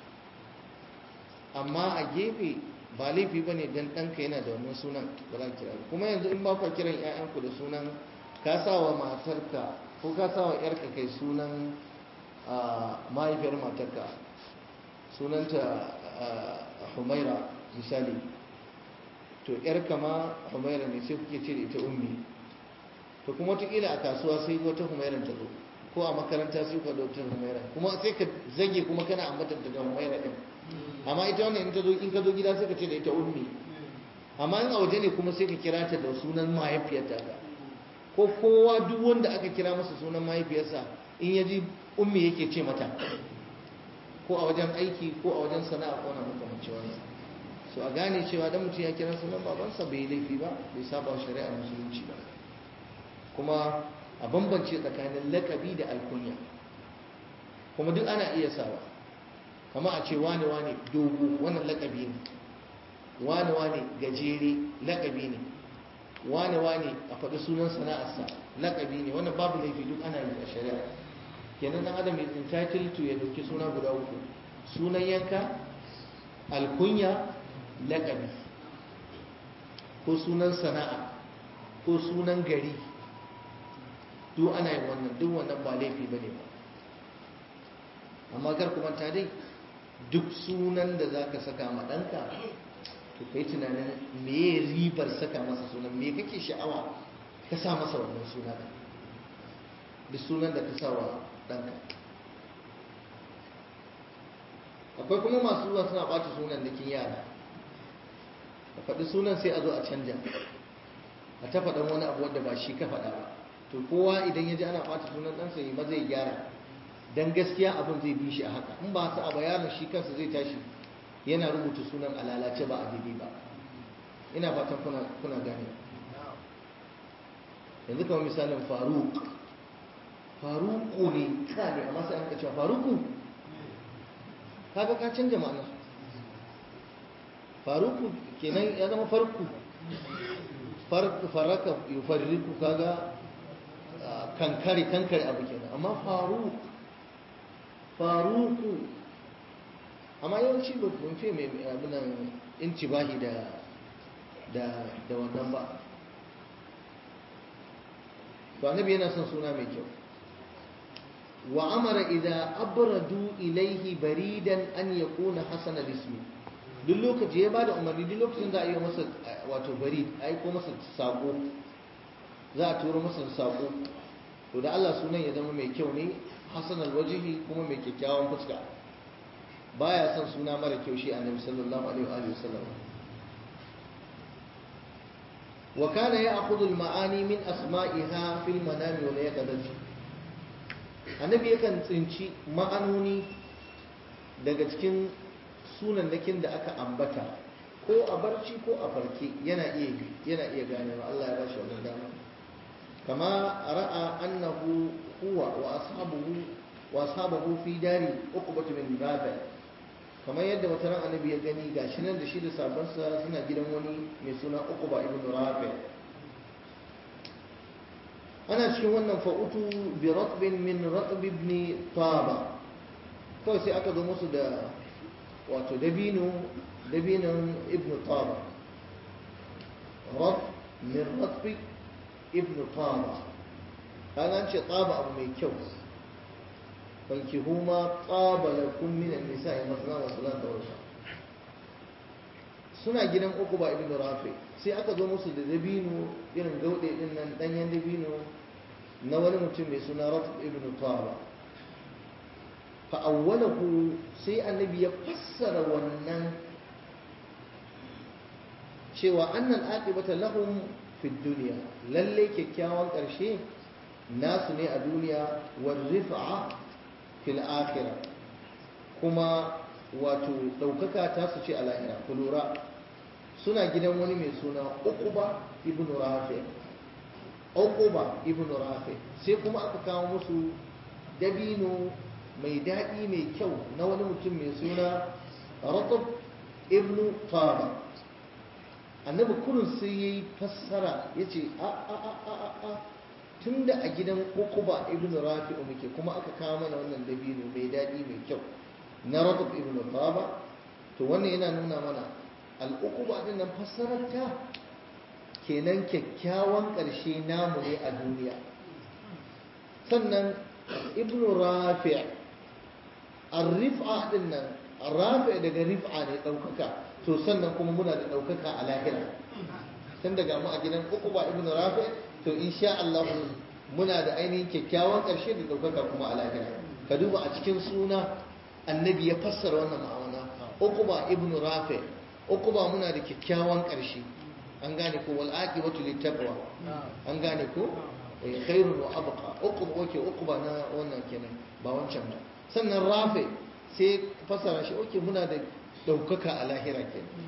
amma a gefe ba laifi ba ne don ɗanka yana da wannan sunan ba za ka kira kuma yanzu in ba kwa kiran 'ya'yanku da sunan ka sa wa matarka ko ka sa wa 'yarka kai sunan mahaifiyar matarka sunanta humaira misali to 'yarka ma humaira ne sai kuke ce da ita ummi to kuma wataƙila a kasuwa sai wata humairan ta zo ko a makaranta sai ka dautar humaira kuma sai ka zage kuma kana ambatanta da humaira din amma ita wannan in ta zo in ka zo gida sai ka ce da ita ummi amma in a waje ne kuma sai ka kira ta da sunan mahaifiyarta ka ko kowa duk wanda aka kira masa sunan mahaifiyarsa in ya ji ummi yake ce mata ko a wajen aiki ko a wajen sana'a ko na makamanci wani so a gane cewa dan mutum ya kira sunan babansa bai laifi ba bai saba shari'ar musulunci ba kuma a bambance tsakanin lakabi da alkunya kuma duk ana iya sawa kama a ce wane wane dogo wannan lakabi ne wane wane gajere lakabi ne wane wane a faɗi sunan sana'arsa lakabi ne wannan babu laifi duk ana yi a shari'a kenan dan adam is entitled to ya dauki suna guda uku sunan yanka alkunya lakabi ko sunan sana'a ko sunan gari duk ana yin wannan duk wannan ba laifi bane ba amma kar ku manta dai duk sunan da zaka saka ma ɗanka to kai tunanin me ribar saka masa sunan me kake sha'awa ka sa masa wannan suna duk sunan da ka sa wa ɗanka akwai kuma masu zuwa suna ɓata sunan da yara a faɗi sunan sai a zo a canja a ta faɗan wani abu wanda ba shi ka faɗa ba to kowa idan ya ji ana ɓata sunan ɗansa yi ma zai gyara don gaskiya abin zai bi shi a haka in ba su a bayanin shi kansa zai tashi yana rubuta sunan a lalace ba a daidai ba ina fatan kuna gane yanzu kamar misalin faruk faruku ne ka ne amma sai an ka cewa faruku kaga ka canja ma'ana faruku kenan ya zama farku faraka yufarriku kaga kankare kankare abu kenan amma faruk faruku amma yawanci ba kun fi mai abinan intibahi da da da wannan ba to annabi yana son suna mai kyau wa amara idza abradu ilaihi baridan an yakuna hasan al-ismi duk lokaci ya bada umarni duk lokacin za a yi masa wato barid a yi ko masa sako za a turo masa sako to da Allah sunan ya zama mai kyau ne hasan al-wajhi kuma mai kyakkyawan fuska baya son suna mara kyau shi annabi sallallahu alaihi wa sallam wa kana ya'khudhu al-ma'ani min asma'iha fil manami wa la yaqdatu annabi yakan tsinci ma'anoni daga cikin sunannakin da aka ambata ko a barci ko a farke yana iya yana iya ganewa Allah ya bashi wannan dama kama ra'a annahu huwa wa ashabuhu wa ashabuhu fi dari uqbah min rabi kamar yadda wata ran annabi ya gani gashi nan da shi da sabansa suna gidan wani mai suna uqba ibn rabi ana cikin wannan fa'utu bi ratbin min ratb ibn taba kawai sai aka zo musu da wato dabino dabinon ibn taba rat min ratb ibn taba kaga an ce taba abu mai kyau fanki huma taba lakum min an-nisa'i masna wa salata wa suna gidan uku ba ibn rafi sai aka zo musu da dabino irin gaude din nan danyen dabino na wani mutum mai suna ratb ibn taba fa awwalahu sai annabi ya fassara wannan cewa annal aqibata lahum fi dunya lalle kyakkyawan karshe nasu ne a duniya war rif'a fil akhirah kuma wato daukaka ta su ce a lahira ku lura suna gidan wani mai suna uquba ibn rafi uquba ibn rafi sai kuma aka kawo musu dabino mai daɗi mai kyau na wani mutum mai suna ratab ibn taba annabi kurin sai ya yi fassara ya ce a a a a a a tun da a gidan ukuba ibn rafi'u muke kuma aka kawo mana wannan dabino mai daɗi mai kyau na ratab ibn taba to wannan yana nuna mana al'ukuba din nan fassararta kenan kyakkyawan ƙarshe namu ne a duniya sannan ibn rafi' arrifa din nan rafi daga rif'a ne ɗaukaka to sannan kuma muna da ɗaukaka a lahira tun daga mu a gidan uku ba ibn rafi to insha Allah muna da ainihin kyakkyawan ƙarshe da ɗaukaka kuma a lahira ka duba a cikin suna annabi ya fassara wannan ma'auna uku ba ibn rafi uku ba muna da kyakkyawan ƙarshe an gane ko wal aqibatu littaqwa an gane ko eh khairun wa abqa uqba oke uqba na wannan kenan ba wancan ba sannan rafi sai fasara shi oke muna da daukaka a lahira kenan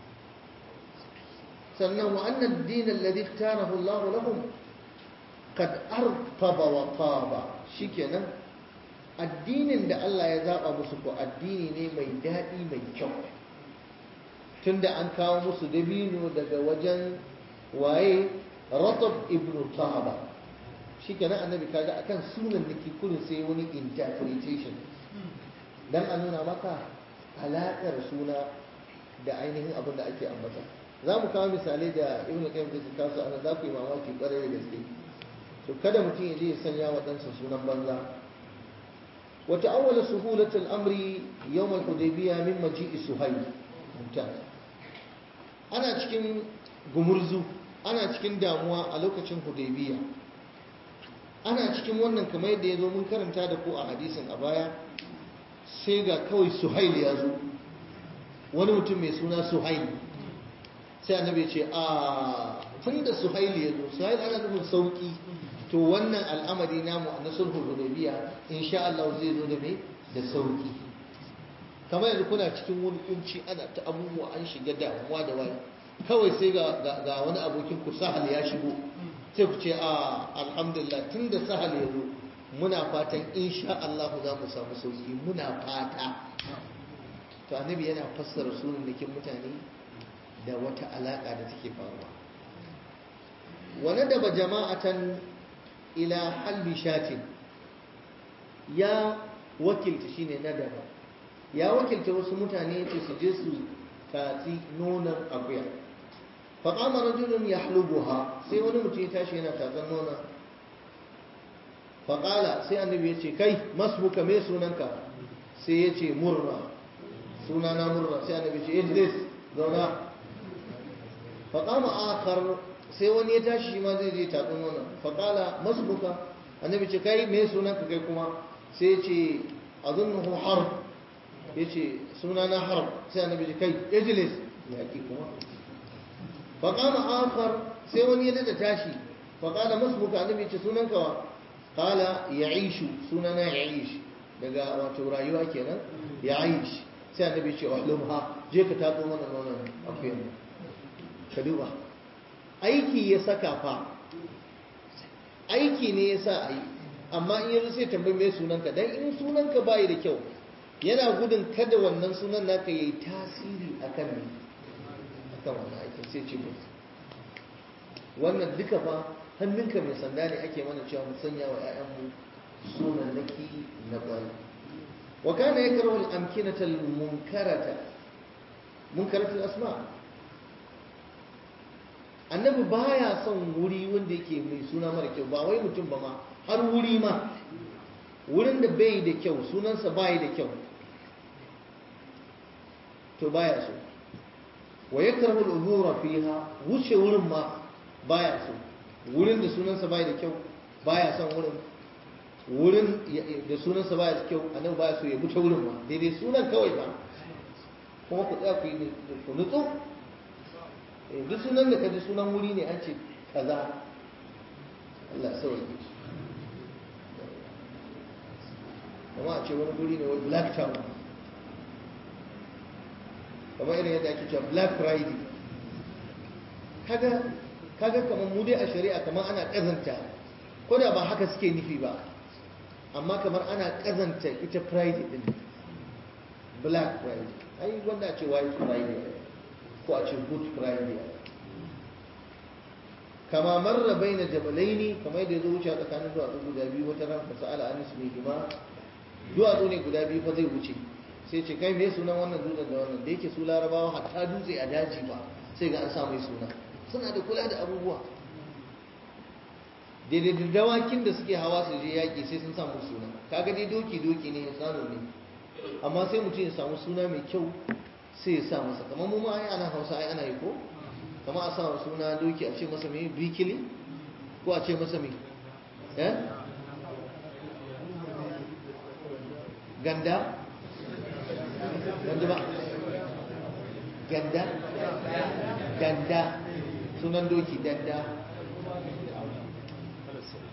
sannan wa anna ad-din alladhi ikhtarahu Allah lahum qad artaba wa taba shikenan addinin da Allah ya zaba musu ko addini ne mai dadi mai kyau tunda an kawo musu dabino daga wajen waye ratab ibn taba shikenan annabi kaga akan sunan nake kurin sai wani interpretation dan a nuna maka alaƙar suna da ainihin abin da ake ambata za mu kawo misalai da ibn qayyim da suka kasu ana za ku yi mamaki ƙwarai da gaske to kada mutum ya je ya sanya wa ɗansa sunan banza wata awwala suhulatul amri yawm al-hudaybiyah min maji'i suhayl mumtaz ana cikin gumurzu ana cikin damuwa a lokacin hudaybiya ana cikin wannan kamar yadda ya zo mun karanta da ku a hadisin a baya sai ga kawai suhail ya zo wani mutum mai suna suhail sai annabi ce a tun da suhail ya zo suhail ana nufin sauki to wannan al'amari namu na sulhul hudaybiya insha Allah zai zo da me da sauki kamar yanzu kuna cikin wani kunci ana ta abubuwa an shiga damuwa da wani kawai sai ga wani abokin ku sahal ya shigo sai ku ce a alhamdulillah tun da sahal ya zo muna fatan insha Allah za mu samu sauki muna fata to annabi yana fassara sunan da mutane da wata alaka da take faruwa wani daba jama'atan ila halbi shatin ya wakilta shine nadaba ya wakilta wasu mutane ce su je su tatsi nonon akuya faƙama rajulun ya halubuha sai wani mutum ya tashi yana tatsan nonon faƙala sai annabi ya ce kai masmuka mai sunanka sai ya ce murra sunana murra sai annabi ce idris zauna faƙama akar sai wani ya tashi shi ma zai je tatsan nonon faƙala masmuka annabi ce kai mai sunanka kai kuma sai ya ce azunnuhu harb ya ce sunana harb sai annabi ce kai ijlis ya ki kuma faƙama akar sai wani ya da tashi faƙala masmuka annabi ce sunanka wa qala ya'ishu sunana ya'ish daga wato rayuwa kenan ya'ish sai annabi ce wahlumha je ka tatso mana nonon akuyan ka duba aiki ya saka fa aiki ne ya sa a yi amma in yanzu sai tambayi mai sunanka dan in sunanka bayi da kyau yana gudun kada wannan sunan naka yayi tasiri akan ne akan wannan aikin sai ce wannan duka fa hannunka mai sanda ne ake mana cewa mu sanya wa ƴaƴanmu sunan naki na bari wa kana yakrahu al-amkinata al-munkarata munkaratu al-asma annabi baya son wuri wanda yake mai suna mara kyau ba wai mutum ba ma har wuri ma wurin da bai da kyau sunansa bai da kyau to baya so wa yakrahu al-umura fiha wuce wurin ma baya so wurin da sunansa bai da kyau baya son wurin wurin da sunansa baya da kyau annabi baya so ya wuce wurin ma daidai sunan kawai ba kuma ku tsaya ku yi ku nutsu duk sunan da kaji sunan wuri ne an ce kaza Allah sauki kuma a ce wani guri ne wani black town kamar irin yadda ake cewa black friday kaga kaga kamar mu dai a shari'a kamar ana kazanta ko da ba haka suke nufi ba amma kamar ana kazanta ita friday din black friday ai wanda a ce white friday ko a ce good friday kama marra baina jabalaini kamar yadda ya zo wuce a tsakanin duwatsu guda biyu wata ran fa sa'ala anis mai hima duwatsu ne guda biyu fa zai wuce sai ce kai me sunan wannan dutsen da wannan da yake su larabawa hatta dutse a daji ba sai ga an sa mai suna suna da kula da abubuwa daidai da dawakin da suke hawa su je yaƙi sai sun samu suna kaga dai doki doki ne ya sano ne amma sai mutum ya samu suna mai kyau sai ya sa masa kamar mu ma ai ana hausa ai ana yi ko kamar a sa suna doki a ce masa mai bikili ko a ce masa mai eh ganda ganda ba ganda ganda sunan doki danda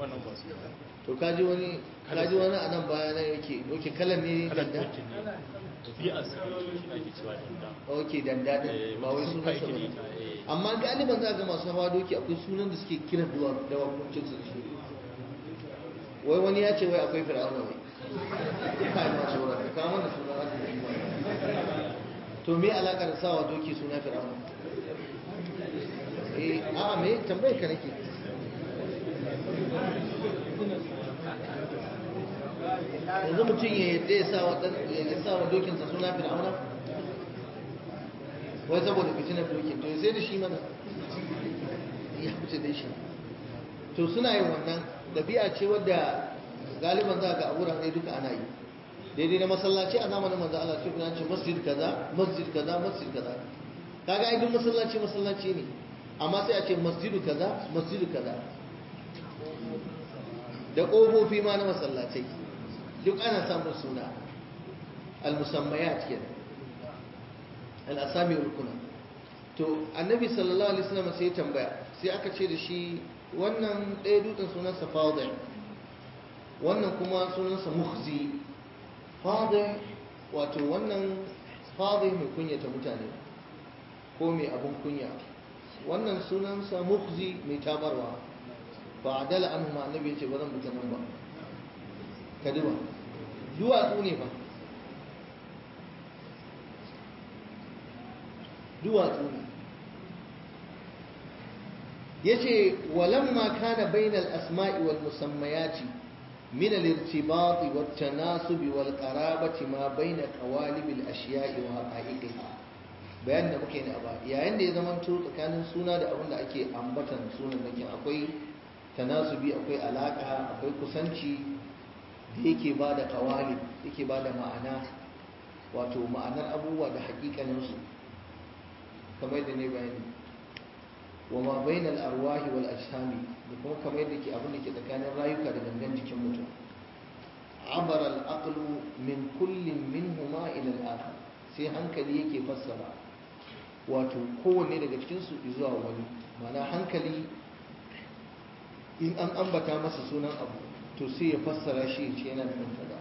wannan ba su to kaji wani kaji wani a nan baya nan yake oke kalan ne kalan danda dokin ne tafiya su shi ake cewa danda oke danda din Eh, ba wai sun sunan sa aiki da bane ita, eh. amma galiban za ga masu hawa doki akwai sunan da suke kiran duwa dawa kuncin su da shi wai wani ya ce wai akwai fir'auna wai kai ma shora ka kawo mana sunan aka yi to me alakar sawa doki suna fir'auna eh a'a me tambayar ka nake yanzu mutum ya yadda ya sa wa dan ya sa wa dokinsa suna fir'auna wai saboda fitinar dokin to sai da shi mana ya fice da shi to suna yin wannan ɗabi'a ce wadda galiban za ga a wurare duka ana yi daidai na masallaci a zamanin manzo Allah sai kuna ce masjid kaza masjid kaza masjid kaza kaga ai duk masallaci masallaci ne amma sai a ce masjidu kaza masjidu kaza da ƙofofi ma na masallacai duk ana samun suna al-musammayat kenan al-asami wal kuna to annabi sallallahu alaihi wasallam sai ya tambaya sai aka ce da shi wannan ɗaya dutsen sunansa fadil wannan kuma sunansa mukhzi fadil wato wannan fadil mai kunyata mutane ko mai abun kunya wannan sunansa mukhzi mai tabarwa ba adala an ma annabi ya ce ba zan fita nan ba ka duba duwatsu ne ba duwatsu ne ya ce walamma kana bainal asma'i wal musammayati min al-irtibati wat tanasubi wal qarabati ma baina qawalibil ashiya'i wa haqa'iqiha bayan da muke ne a ba yayin da ya zama to tsakanin suna da abin da ake ambatan sunan nake akwai tanasubi akwai alaka akwai kusanci da yake ba da kawali yake ba da ma'ana wato ma'anar abubuwa da hakikaninsu kamar yadda ne bayani wa ma bainal arwahi wal ajsami da kuma kamar yadda ke abin da ke tsakanin rayuka da gangan jikin mutum abara al aqlu min kullin minhuma ila al akhar sai hankali yake fassara wato kowanne daga cikin su zuwa wani ma'ana hankali in an ambata masa sunan abu to sai ya fassara shi ya ce yana da kaza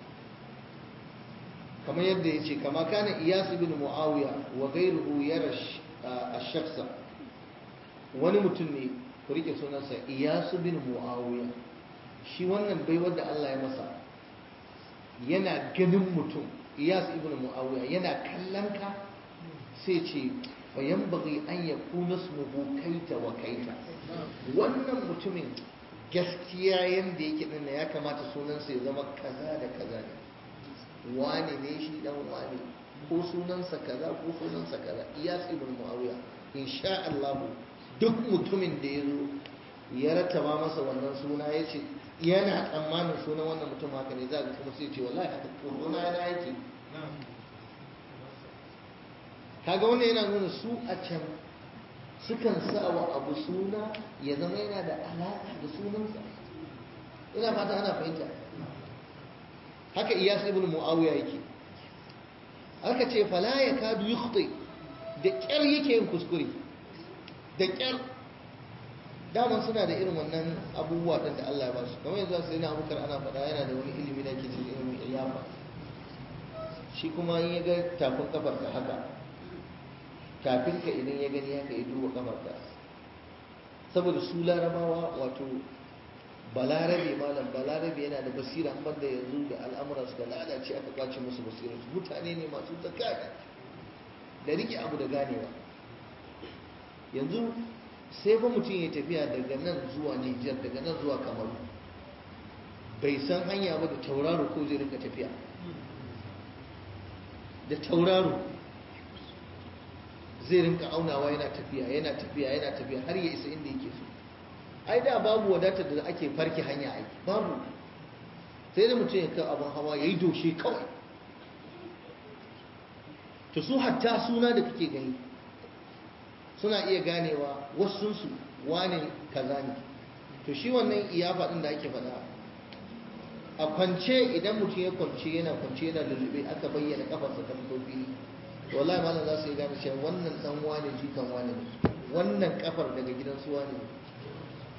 kamar yadda ya ce kama kana iyas ibn muawiya wa ghayruhu yara ash-shakhsa wani mutum ne ku rike sunansa iyas ibn muawiya shi wannan bai wanda Allah ya masa yana ganin mutum iyas ibn muawiya yana kallon ka sai ce fa yanbaghi an yakuna ismuhu kaita wa kaita wannan mutumin gaskiya yanda yake din ya kamata sunansa ya zama kaza da kaza ne wane ne shi dan wane ko sunansa kaza ko sunansa kaza iyas ibn muawiya insha Allah duk mutumin da ya zo ya rattaba masa wannan suna ya ce yana tsammanin sunan wannan mutum haka ne za ga kuma sai ce wallahi haka suna yana yake kaga wannan yana nuna su a can sukan sa wa abu suna ya zama yana da alaƙa da sunansa ina fata ana fahimta haka iyas ibn muawiya yake aka ce fala ya kadu yukhti da kyar yake yin kuskure da kyar daman suna da irin wannan abubuwa din da Allah ya ba su kamar yanzu sai na abukar ana faɗa yana da wani ilimi da ke cikin ilimin iyafa shi kuma in ya ga tafin kafar ka haka kafin ka idan ya gani haka ya duba kafar ka saboda su larabawa wato balarabe malam balarabe yana da basira amma da yanzu da al'amura suka lalace aka kwace musu basira mutane ne masu zakaka da rike abu da ganewa yanzu sai fa mutum ya tafiya daga nan zuwa Nijar daga nan zuwa Kamaru bai san hanya ba da tauraro ko zai rinka tafiya da tauraro zai rinka aunawa yana tafiya yana tafiya yana tafiya har ya isa inda yake so ai da babu wadatar da ake farki hanya ai babu sai da mutum ya kan abin hawa ya yi doshe kawai to su hatta suna da kake gani suna iya ganewa wasunsu wane kaza ne to shi wannan iyafa ɗin da ake faɗa a kwance idan mutum ya kwance yana kwance yana lullube aka bayyana kafarsa ta fito fili wallahi malam za su yi gane cewa wannan dan wane jikan wane ne wannan kafar daga gidan su wane ne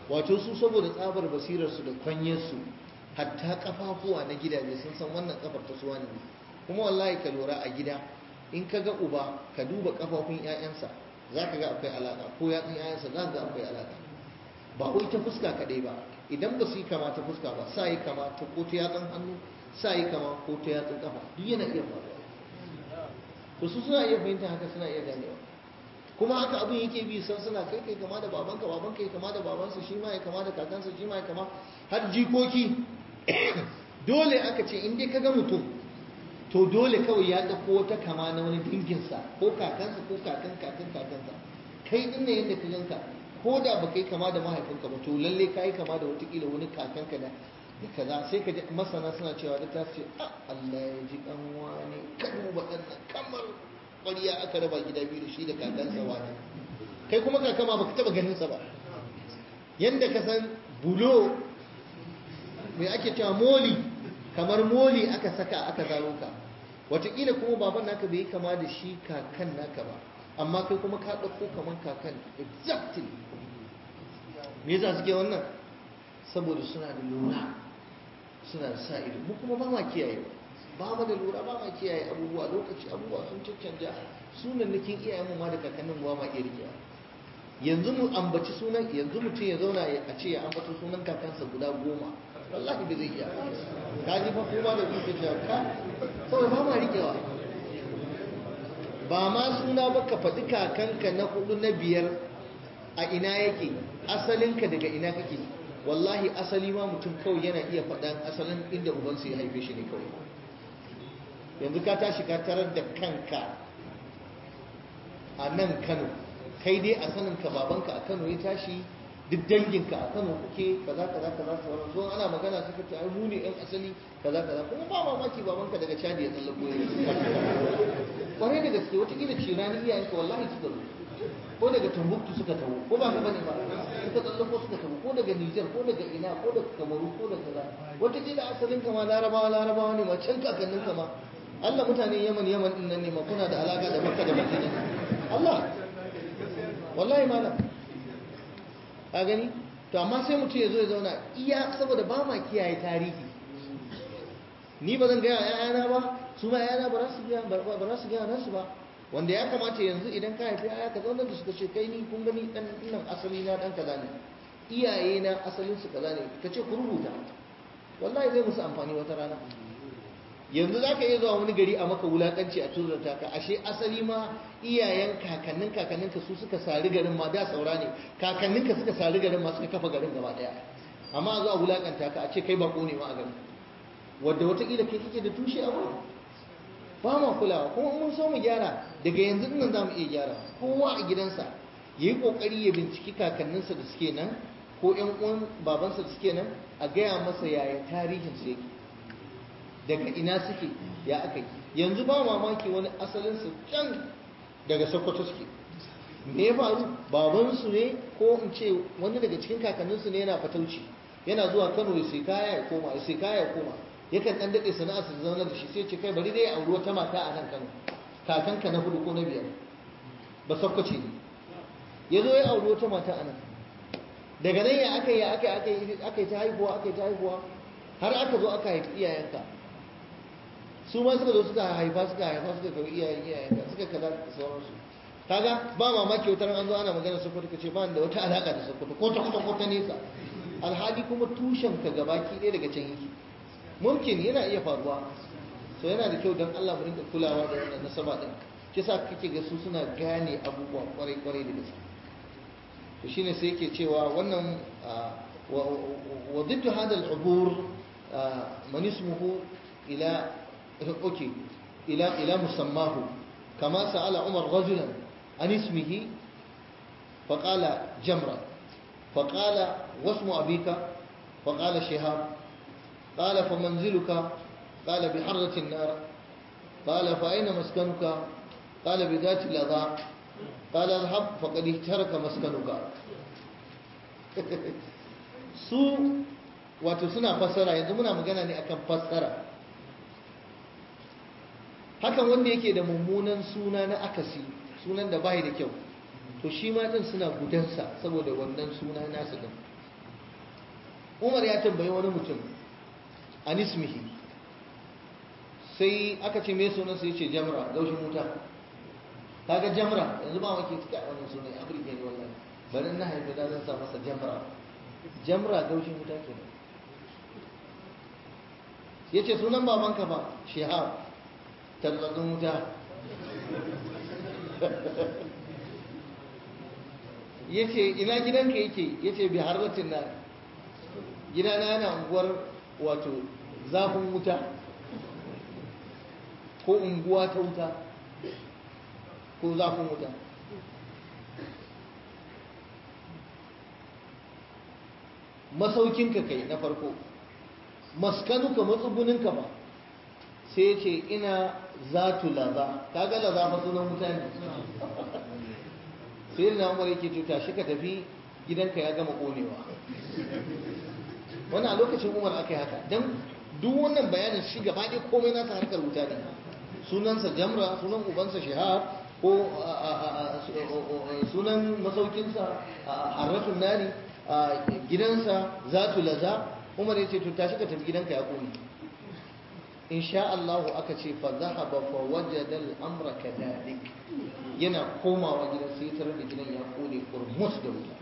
wato su saboda tsabar basirarsu da kwanyarsu hatta kafafuwa na gidaje sun san wannan kafar ta suwa ne kuma wallahi ka lura a gida in ka ga uba ka duba kafafun 'ya'yansa za ka ga akwai alaka ko yatsun 'ya'yansa za ka ga akwai alaka ba wai ta fuska kaɗai ba idan ba su yi kama ta fuska ba sa yi kama ta ko ta yatsun hannu sa yi kama ko ta yatsun kafa duk yana iya faruwa to su suna iya fahimta haka suna iya ganewa kuma haka abin yake bi san suna kai kai kama da babanka babanka ya kama da babansa shi ma ya kama da kakansa shi ma ya kama har jikoki dole aka ce in dai ka ga mutum to dole kawai ya ɗauko wata kama na wani dinginsa ko kakansa ko kakan kakan kakansa kai din ne yadda ka ganka ko da ba kai kama da mahaifinka ba to lalle ka yi kama da watakila wani kakanka da da kaza sai ka ji masana suna cewa da ta ce a Allah ya ji kan wani kan waɗannan kamar ƙwariya aka raba gida biyu da shi da kakansa wani kai kuma kakama ba ka taɓa ganinsa ba yadda ka san bulo mai ake cewa moli kamar moli aka saka aka zaro ka watakila kuma baban naka bai yi kama da shi kakan naka ba amma kai kuma ka ɗauko kamar kakan exactly me yasa suke wannan saboda suna da lura suna da sa ido mu kuma ba ma kiyaye ba mu da lura ba ma kiyaye abubuwa lokaci abubuwa sun caccanja sunan nakin iyayen mu ma da kakannin mu ba ma iya rikewa yanzu mu ambaci sunan yanzu mutum ya zauna a ce ya ambaci sunan kakansa guda goma wallahi bai zai iya ka ji fa kuma da kuke cewa ka saboda ba ma rikewa ba ma suna ba ka faɗi kakanka na hudu na biyar a ina yake asalinka daga ina kake wallahi asali ma mutum kawai yana iya faɗan asalin inda ubansu ya haife shi ne kawai yanzu ka tashi ka tarar da kanka a nan kano kai dai a saninka babanka a kano ya tashi duk danginka a kano kuke kaza kaza kaza sauran zuwan ana magana suka ce ai mu ne yan asali kaza kaza kuma ba mamaki babanka daga chadi ya tsallako ya kwarai da gaske watakila ce rani iyayenka wallahi suka zo ko daga Timbuktu suka taho ko ba ka bane ba suka tsallako suka taho ko daga Niger ko daga ina ko daga Kamaru ko daga kaza wata kila asalin kama larabawa larabawa ne ma can kakannin kama Allah mutane Yaman Yaman din nan ne ma kuna da alaka da Makka da Madina Allah wallahi malam ka gani to amma sai mutum ya zo ya zauna iya saboda ba ma kiyaye tarihi ni ba zan gaya ‘ya'yana ba su ma ‘ya'yana ba za su gaya nasu ba wanda ya kamata yanzu idan ka haifi ‘ya'ya ka zaunar da suka ce kai ni kun gani ɗan nan asali na ɗan kaza ne iyaye na asalin su kaza ne ka ce ku rubuta wallahi zai musu amfani wata rana yanzu za ka iya zuwa wani gari a maka wulaƙanci a turata ka ashe asali ma iyayen kakannin kakanninka su suka sari garin ma da saura ne kakanninka suka sari garin ma suka kafa garin gaba ɗaya amma a zo a wulaƙanta ka a ce kai bako ne ma a garin wadda watakila kai kake da tushe a wurin ba ma kulawa kuma mun so mu gyara daga yanzu nan za mu iya gyara kowa a gidansa ya yi ƙoƙari ya binciki kakanninsa da suke nan ko ƴan uwan babansa da suke nan a gaya masa yaya tarihin su yake daga ina suke ya aka yi yanzu ba mamaki wani asalinsu can daga sokoto suke me ya faru babansu ne ko in ce wani daga cikin kakanninsu ne yana fatauci yana zuwa kano ya sai kaya ya koma ya sai kaya ya koma yakan dan dade sana'ar su zauna da shi sai ce kai bari dai a auri wata mata a nan Kano kakanka na hudu ko na biyar ba sakwace ne ya zo ya auri wata mata a nan daga nan ya aka yi aka yi aka yi ta haihuwa aka yi ta haihuwa har aka zo aka haifi iyayenka su ma suka zo suka haifa suka haifa suka kawo iyayen iyayenka suka kaza da sauransu kaga ba mamaki wata ran an zo ana magana sokoto ka ce ba da wata alaka da sokoto ko ta kusa ko ta nesa alhali kuma tushen ka gabaki ɗaya daga can yake mumkin yana iya faruwa so yana da kyau don Allah mu rinka kulawa da wannan nasaba din kisa kake ga su suna gane abubuwa kwarai kwarai da gaske to shine sai yake cewa wannan wa diddu hada al-ubur man ismuhu ila okay ila ila musammahu kama sa'ala Umar rajulan an ismihi فقال جمرة فقال واسم أبيك فقال شهاب قال فمنزلك قال بحرة النار قال فأين مسكنك قال بذات الأضاء قال اذهب فقد اهترك مسكنك su wato suna fassara yanzu muna magana ne akan fassara hakan wanda yake da mummunan suna na akasi sunan da bai da kyau to shi ma din suna gudansa saboda wannan suna nasa din umar ya tambayi wani mutum anismihi sai aka ce mai sunan sai ce jamra gaushin wuta kaga jamra yanzu ba wake tuka a wannan sunan afirka ne wallahi bari na haifi da zan sa masa jamra jamra gaushin wuta ke ya ce sunan babanka ba shihab tarzazin wuta ya ce ina gidanka yake ya ce bi harbatin na gidana yana unguwar wato zafin wuta ko unguwa ta wuta ko zafin wuta masaukinka kai na farko maskanuka matsuguninka ba sai ce ina zatu laza kaga laza masunan mutane sai da umar yake cuta shi ka tafi gidanka ya gama konewa wani a lokacin umar aka yi haka don duk wannan bayanin shi gaba ɗaya komai nasa harkar wuta ne sunansa jamra sunan ubansa shahar ko sunan masaukinsa harratun nari gidansa zatu laza umar ya ce to tashi ka tafi gidanka ya kone in sha Allah aka ce fa zahaba fa wajada al-amra kadhalik yana komawa gidan sai tarar da gidan ya kone kurmus da wuta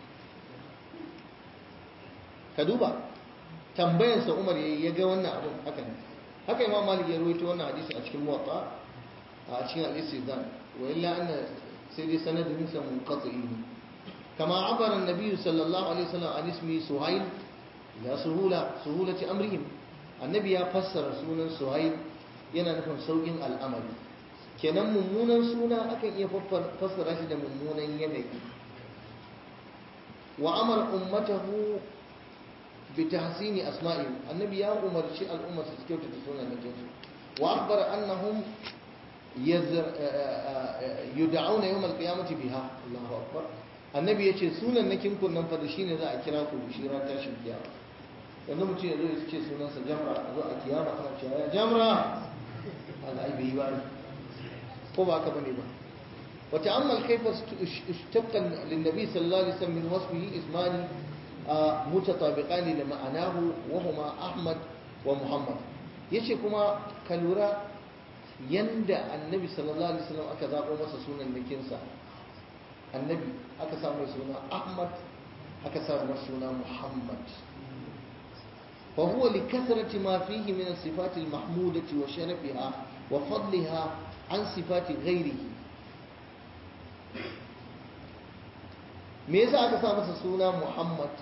ka duba tambayarsa Umar ya ga wannan abin haka ne haka Imam Malik ya rawaito wannan hadisi a cikin Muwatta a cikin al-Istizan wa illa anna sai dai sanadin sa munqati kama abara an-nabi sallallahu alaihi wasallam an ismi Suhail la suhula suhulati amrihim annabi ya fassara sunan suhaib yana nufin saukin al'amari kenan mummunan suna akan iya fassara shi da mummunan yanayi wa amara ummatahu bi tahsini asma'i annabi ya umarci al'umma su kyautata sunan nakinsu wa akhbara annahum yud'auna yawm al-qiyamati biha Allahu akbar annabi yace sunan nakin kun nan fa da shine za a kira ku shi ran tashin kiyama yanzu mutum ya zo ya ce sunansa jamra a zo a kiyama ana cewa ya jamra ala ai bai ba ko ba haka bane ba wa ta'ammal kayfa ishtaqqa lin-nabi sallallahu alaihi wasallam min wasfihi ismani mutatabiqan li ma'anahu wa huma ahmad wa muhammad yace kuma ka lura yanda annabi sallallahu alaihi wasallam aka zabo masa sunan nakinsa annabi aka samu suna ahmad aka samu suna muhammad فهو لكثرة ما فيه من الصفات المحمودة وشرفها وفضلها عن صفات غيره me yasa aka sa masa suna Muhammad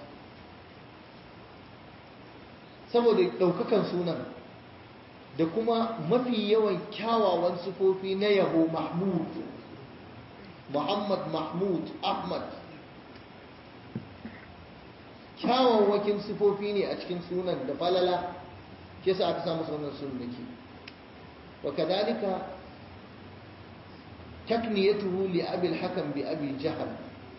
saboda ɗaukakan sunan da kuma mafi yawan kyawawan sufofi na yabo Mahmud Muhammad Mahmud Ahmad kyawawakin sifofi ne a cikin sunan da falala ke sa aka samu sunan sunan nake wa kadalika takniyatuhu li abil hakam bi abi jahal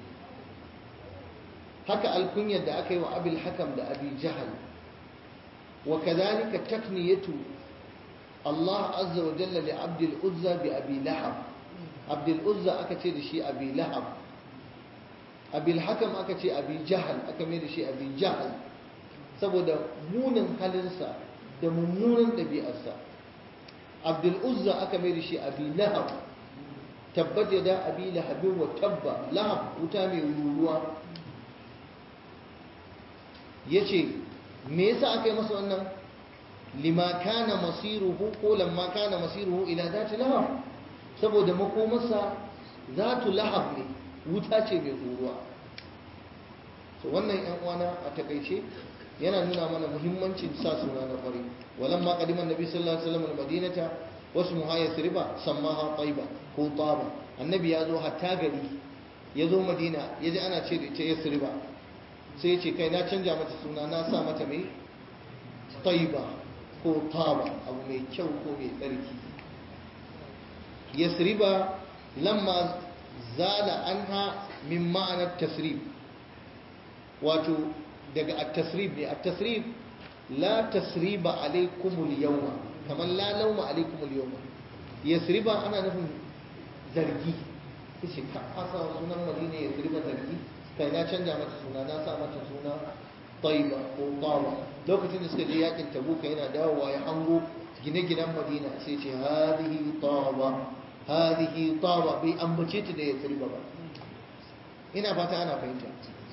haka alkunyar da aka yi wa abil hakam da abi jahal wa kadalika takniyatu Allah azza wa jalla li abdul uzza bi abi lahab abdul uzza aka ce da shi abi lahab abil hakam aka ce abi jahal aka mai da shi abi jahal saboda munin halinsa da mummunan ɗabi'arsa abdul uzza aka mai da shi abi lahab tabbat da abi lahabin wa tabba lahab wuta mai ruruwa ya ce me yasa aka yi masa wannan lima kana masiruhu ko lamma kana masiruhu ila zati lahab saboda makomarsa zatu lahab ne wuta ce mai ruruwa so wannan yan uwana a takaice yana nuna mana muhimmancin sa suna na kwarai walan ma qadiman nabi sallallahu alaihi wasallam al-madinata wasmuha yasriba sammaha tayba ko taba annabi ya zo hatta gari ya zo madina ya ji ana ce da ita yasriba sai ya ce kai na canja mata suna na sa mata mai tayba ko taba abu mai kyau ko mai tsarki yasriba lamma zala anha min ma'anar tasrib wato daga at-tasrib ne at-tasrib la tasriba alaikumul yawma kamar la lauma alaikumul yawma yasriba ana nufin zargi kace ka asa sunan madina yasriba zargi kai na canja mata suna na sa mata suna taiba ko tawa lokacin da suka je yakin tabuka yana dawowa ya hango gine-ginen madina sai ce hadihi tawa hadihi tawa bai ambace ta da ya tsirba ba ina fata ana fahimta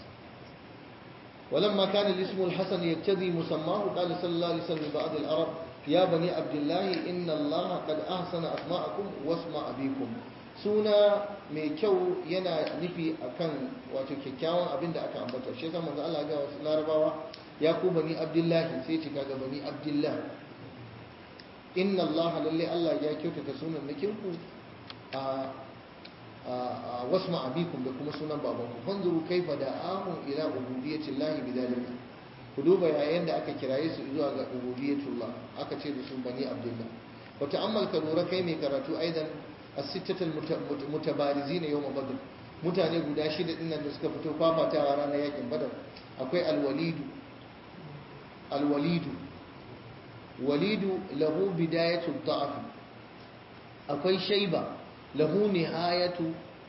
ولما كان الاسم الحسن يقتضي مسماه قال صلى الله عليه وسلم لبعض العرب يا بني عبد الله إن الله قد أحسن أسماءكم واسم أبيكم suna mai kyau yana nufi akan wato kyakkyawan abin da aka ambata shi yasa manzo Allah ga wasu larabawa ya ku bani abdullahi sai ce kaga bani abdullah inna Allah lalle Allah ya kyautata sunan nakinku a wasma abikum da kuma sunan babanku fanzuru kaifa da amu ila ubudiyyati llahi bidalika ku duba yayin da aka kiraye su zuwa ga ubudiyyatullah aka ce da su bani abdullah wa ta'ammal ka lura kai mai karatu aidan as-sittatul mutabarizin yawm badr mutane guda shida din nan da suka fito fafatawa ranar yakin badar akwai al-walidu al-walidu walidu lahu bidayatu da'af akwai shayba lahu nihayatu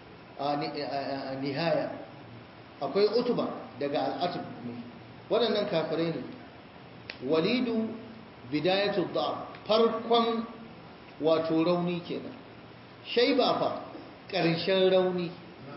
nihaya akwai utuba daga al'atub ne waɗannan kafirai ne walidu bidayatu da'af farkon wato rauni kenan shaiba fa ƙarshen rauni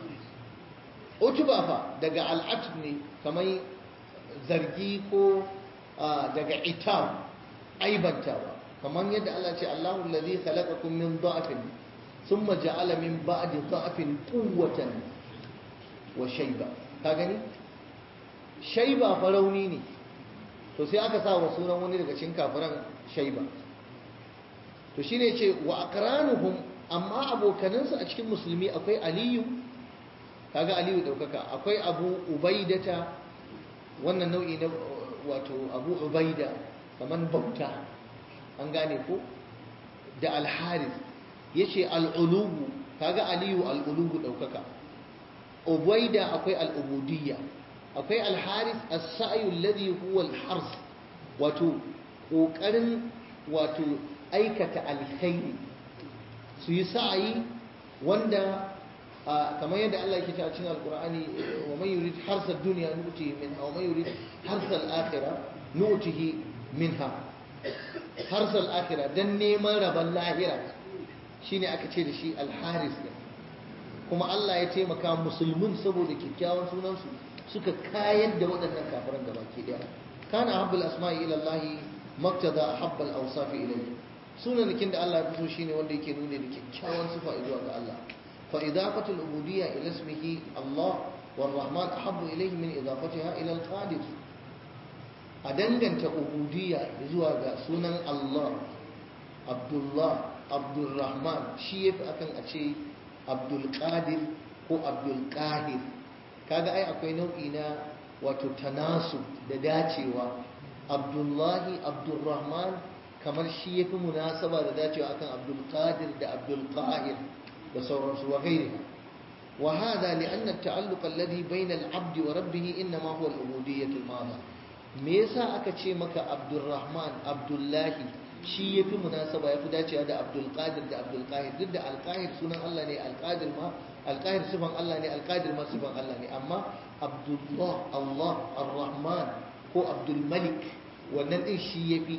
utuba fa daga al'atub ne kamar zargi ko daga itam aibantawa kamar yadda Allah ce Allahu allazi khalaqakum min da'afin thumma ja'ala min ba'di da'afin quwwatan wa shayba ka gani shayba farauni ne to sai aka sa wa sunan wani daga cikin kafiran shayba to shine ce wa aqranuhum amma abokanansu a cikin musulmi akwai aliyu kaga aliyu daukaka akwai abu ubaidata wannan nau'i na wato abu ubaida kaman bauta an gane ko da alharis ya ce al'ulubu kaga aliyu al'ulubu ɗaukaka ubaida akwai al'ubudiyya akwai alharis as-sa'yu alladhi huwa al-hars wato ƙoƙarin wato aikata alkhairi su yi sa'ayi wanda kamar yadda Allah yake cewa cikin alqur'ani wa man yurid harsa ad-dunya nu'tihi minha wa man yurid harsa al-akhirah nu'tihi minha harsal akira don neman rabon lahira shine aka ce da shi alharis ne kuma Allah ya taimaka musulmin saboda kyakkyawan sunansu suka kayar da waɗannan kafiran da baki ɗaya kana habbul asma'i ila Allah maktada habbal awsafi ilayhi sunanakin da Allah ya fito shine wanda yake nuna da kyakkyawan sifa zuwa ga Allah fa idafatul ubudiyya ila ismihi Allah والرحمن أحب إليه من إضافتها إلى القادر a danganta ubudiyya zuwa ga sunan Allah Abdullah Abdulrahman shi yafi akan a ce Abdulkadir ko Abdulkahir kaga ai akwai nau'i na wato tanasu da dacewa Abdullahi Abdulrahman kamar shi yafi munasaba da dacewa akan Abdulkadir da Abdulkahir da sauransu wa gairiha وهذا لأن التعلق الذي بين العبد وربه إنما هو العبودية الماضية me yasa aka ce maka abdulrahman abdullahi shi ya fi munasaba ya fi dacewa da abdulkadir da abdulkahir duk da alkahir sunan allah ne alkadir ma alkahir sifan allah ne alkadir ma sifan allah ne amma abdullah allah arrahman ko abdulmalik wannan din shi ya fi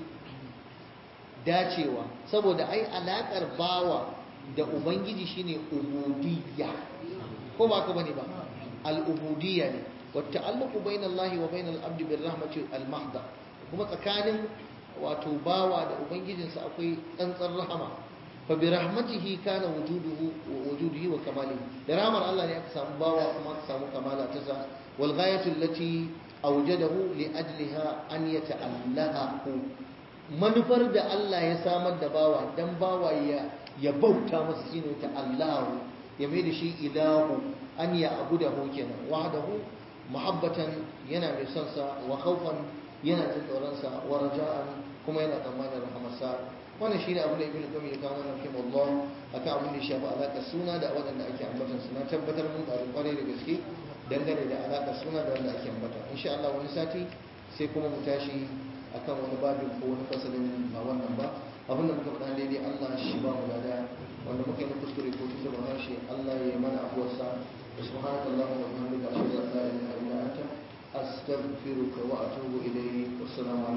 dacewa saboda ai alakar bawa da ubangiji shine ubudiyya ko ba ka bane ba al-ubudiyya ne والتعلق بين الله وبين العبد بالرحمة المحضة kuma tsakanin wato bawa da ubangijinsa akwai tsantsar rahama fa bi rahmatihi kana wujuduhu wa wujudihi wa kamalihi da rahmar Allah ne aka samu bawa kuma aka samu kamala ta sa wal ghayatu allati awjadahu li ajliha an yata'allaha manufar da Allah ya samar da bawa dan bawa ya ya bauta masa shine ta Allah ya mai da shi ilahu an ya abudahu kenan wahdahu muhabbatan yana mai son sa wa khawfan yana jin tsoron sa wa raja'an kuma yana tsammanin rahamarsa wannan shine abin da ibnu qayyim ya kawo mana rahim Allah akan abin da ya shafi alaƙar suna da waɗanda ake ambatan suna tabbatar mun da kwarai da gaske dangane da alaƙar suna da wanda ake ambata insha Allah wani sati sai kuma mu tashi akan wani babin ko wani fasalin ba wannan ba abin da muka faɗa daidai Allah shi ba mu lada wanda muka yi kuskure ko tusa ba shi Allah ya yi mana abuwarsa سبحانك اللهم وبحمدك اشهد ان لا اله الا انت أستغفرك وأتوب إليك والسلام عليكم